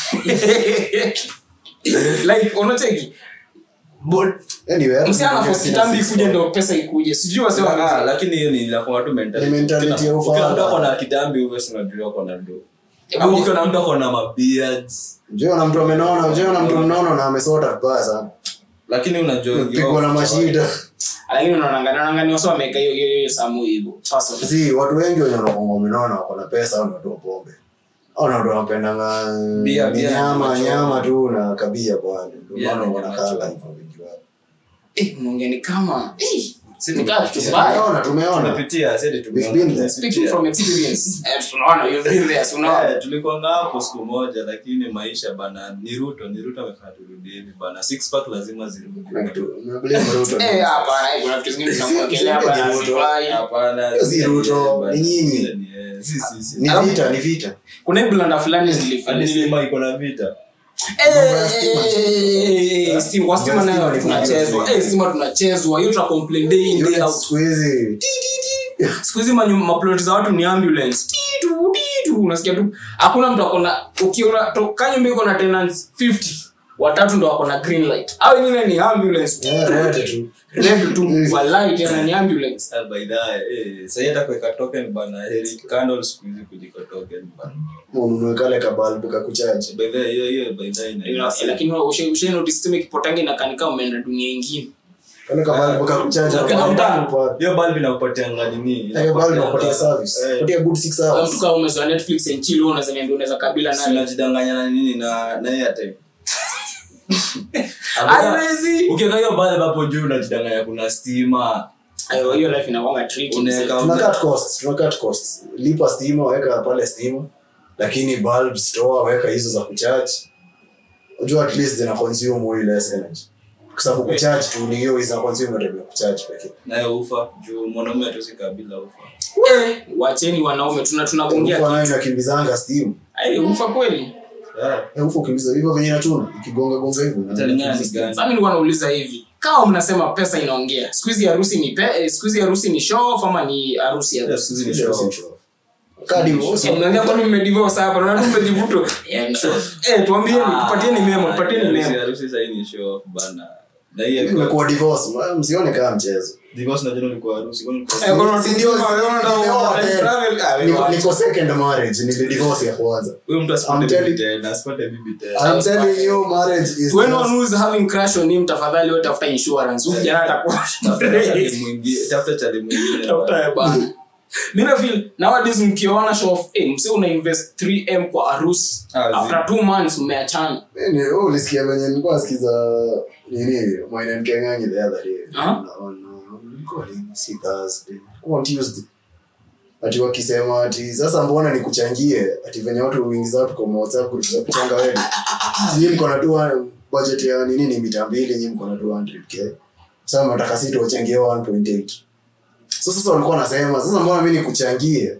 like unacheki But, anyway hata msichana mtu for sina kitambi six ikuje pack. ndio pesa ikuje sijui wase Ah, wa lakini hiyo ni inakuwa tu mentality. Ni mentality Kila- ya ufala. kila mtu ako na kitambi hivyo si unajua ako na do Hebu Ama ni- ukiona mtu ako na mabeards njoo na mtu amenona njoo na mtu mnono na amesota vibaya sana lakini unajua pigwa na mashida lakini unaonanga naonanga ni wase wameka hiyo hiyo hiyo samu hivyo personally si watu wengi wenye wanakuanga wamenona wako na pesa au ni watu wa pombe au ni watu wanapendanga Bia, ni bia, nyama ni nyama tu na kabia pale ndio Bia, maana ni wanakanga nyama hivyo wengi wao eh mnaongea ni kama eh Si ni kama kitu mbaya tumeona tumeona tumepitia si ati tumeona, We've been there. speaking from experience eh tunaona you've been there so now Eh, tulikuanga hapo siku moja lakini maisha bana ni ruto ni ruto amefanya turudi hivi bana six pack lazima zirudi na kitu na blame Ruto eh hapana eh, kuna vitu zingine tunamwekelea hapa na Ruto. hazifai. hapana Hiyo si Ruto, bana, ni nyinyi. ile ni, eh, si si si ni Alafu- vita ni vita kuna hii blanda fulani zilifanya alisema iko na vita Steam, kwa stima Stima nayo ni tunachezwa vizuri. Eh, stima tunachezwa hiyo tuna complain day in day Units out siku hizi siku hizi manyu- maploti za watu ni ambulance titu titu unasikia tu hakuna mtu akona ukiona to- kanyumba iko na tenants 50 watatu ndo wako na green light au wengine ni ambulance Yeah, red tu. red tu walai tena ni ambulance Ah, by the way, eh, sahi hata kuweka token bana heri candle siku hizi kuliko token bana ununue kale kabalbu kakuchaji by the way, hiyo hiyo by the way ina- Ila- lakini ushe ushe notice tuseme kipotanga inakanika umeenda dunia ingine kale kabalbu kakuchaji Lakini na hauta- balbu pa- hiyo bulb inakupatianga nini Ile bulb inakupatia service Eh, patia good six Wewe hours mtu kama umezoea netflix and chill wewe unaweza niambia unaweza kabila si naye unajidanganya na nini na na airtime haiwezi ukiweka hiyo bulb hapo juu unajidanganya kuna stima ayo hiyo life inakuwa tricky unaweka tuna cut costs tuna cut costs lipa stima weka pale stima lakini bulbs toa weka hizo za kucharge unajua at least zina consume way less energy kwa sababu kucharge tu ni hiyo zina consume na time ya kucharge pekee nayo ufa juu mwanaume atusi bila ufa Eh, wacheni wanaume tuna tunagongea ufa nayo inakimbizanga steam Ai, ufa kweli Yeah. Eh, ufa ukimbiza hivyo venye natuna ikigonga gonga hivyo Italingana ni gani. sasa nilikuwa nauliza hivi kama mnasema pesa inaongea siku hizi harusi ni pe, eh, siku hizi harusi ni show off ama ni harusi ya Yeah, siku hizi ni show. kadi Eh, mnaongea kwani mmedivorce hapa na watu mmejivuto Yeah, ni show. eh tuambieni tupatieni memo tupatieni Harusi- memo harusi sahii ni show off bana na hiyo imekuwa divorce ma- msione kama mchezo divorce najua ulikuwa harusi kwani ulikuwa- Eh, kwani Si ndio- unatuma- wewe unataka- nimeoa tena. travel- ah, wewe Niko- wacha. niko second marriage nili divorce ya kwanza huyo mtu asipate I'm telling- bibi tena asipate bibi tena I'm telling you marriage is To anyone just- who is having crush on him tafadhali wewe tafuta insurance huyu jana atakuwa Tafuta chali mwingine- tafuta chali mwingine Tafuta ya bana. Mimi na feel nowadays mkiona show of eh, mse una invest 3m kwa harusi Ah, zi- after 2 months mmeachana Mimi, wewe ulisikia venye nilikuwa nasikiza nini Mwaina Nkenganyi the other day. Aha. Na- na- ilikuwa lini? Si Thursday. Ilikuwa on Tuesday. ati wakisema ati sasa mbona nikuchangie ati venye watu uingiza watu kwa WhatsApp group za kuchanga wewe nyinyi mko na tu budget ya nini ni mita mbili nyinyi mko na 200k sasa mnataka sisi tuwachangie 1.8 so sasa walikuwa wanasema sasa mbona mimi nikuchangie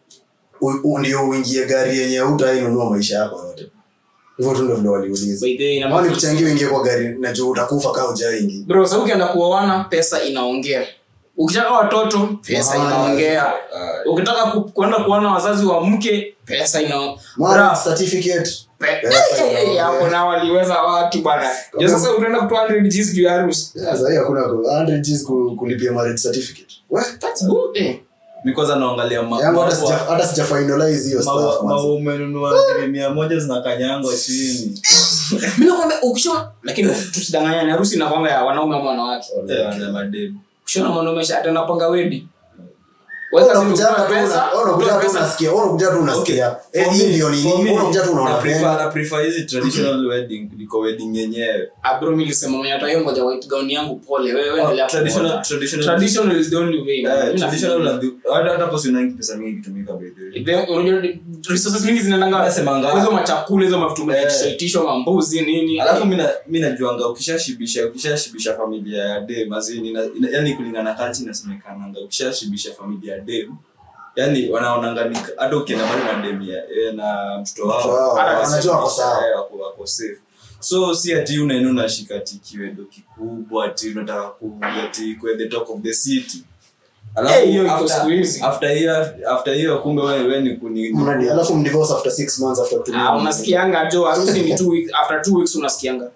u- u- ndio uingie gari yenye hutainunua maisha yako yote hivyo tu ndio vile waliuliza By the way, ina Ama maana- nikuchangie uingie kwa gari na juu utakufa kaa ujaingi bro sasa ukienda kuoana pesa inaongea ukitaka watoto pesa Mahali. inaongea Ah, ukitaka ku- kuenda kuona wazazi wa mke pesa ina marriage certificate Pe- Pesa Eh, eh, eh, inaongea. hapo na waliweza watu bana Jo, sasa utaenda kutoa 100 G's juu ya harusi sasa hii hakuna ku- 100 G's ku- kulipia marriage certificate What? That's good, eh. mi kwanza naangalia ma- yangu hata maua- sija- hata sija finalize hiyo maua- stuff maua manze. umenunua ngiri mia moja zinakanyangwa chini Mimi nakwambia ukisha lakini tusidanganyane harusi inakwanga ya wanaume ama wanawake Eh, wana mademu ukishaona mwanaume sha- ati anapanga wedi Weka simu, Unakuja utoe tu pesa, una- unakuja utoe tu pesa. unasikia unakuja tu unasikia eh hii ndio nini unakuja tu unaona penda na prefer hizi traditional wedding kuliko wedding yenyewe Ah, bro, mimi nilisema mwenye atayo ngoja white gown yangu pole wewe endelea traditional kuona. traditional traditional is the only way man. Eh, Mimi traditional nafikiri. na- hata hata hapo si unangi pesa mingi ikitumika by the way. Then, unajua resources mingi zinaendanga Nasemanga- kwa hizo machakula hizo mavitu Eh. mnaitishwa mambuzi nini alafu mi na- mi najuanga ukishashibisha ukishashibisha familia ya dem azini yani kulingana kanchi inasemekananga ukishashibisha familia ya dem yani wanaonanga ni- hata ukienda mbali na dem ya- eh, na mtoto Wao, wao wanajua wako sawa Eh, wako- wako safe so si ati unaenda unashika ati kiwedo kikubwa ati unataka ku ati kwe the talk of the city Eh, hiyo iko after- siku hizi. after hiyo after hiyo kumbe wewe wewe ni kuni Mnadi- alafu mdivorce after 6 months after kutumia Ah, unasikianga jo harusi ni two weeks after two weeks unasikianga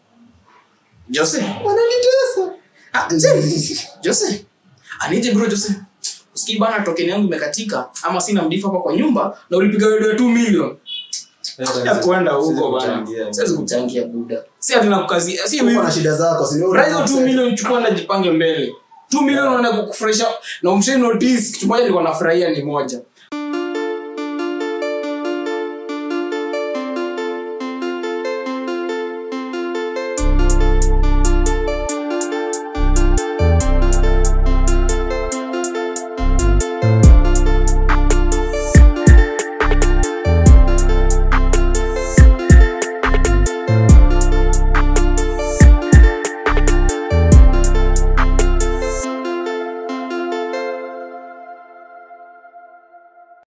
Jose wananitesa ah, Jose. Jose anije bro Jose usikii bana token yangu imekatika ama sina mdifu hapa kwa nyumba na ulipiga wedo ya 2 million ya kwenda huko bana siwezi kuchangia buda si ati nakukazia si uko mimi na shida zako si ndio Raia hizo 2 million chukua na jipange mbele 2 million unaenda kukufurahisha na umshe notice kitu moja nilikuwa nafurahia ni moja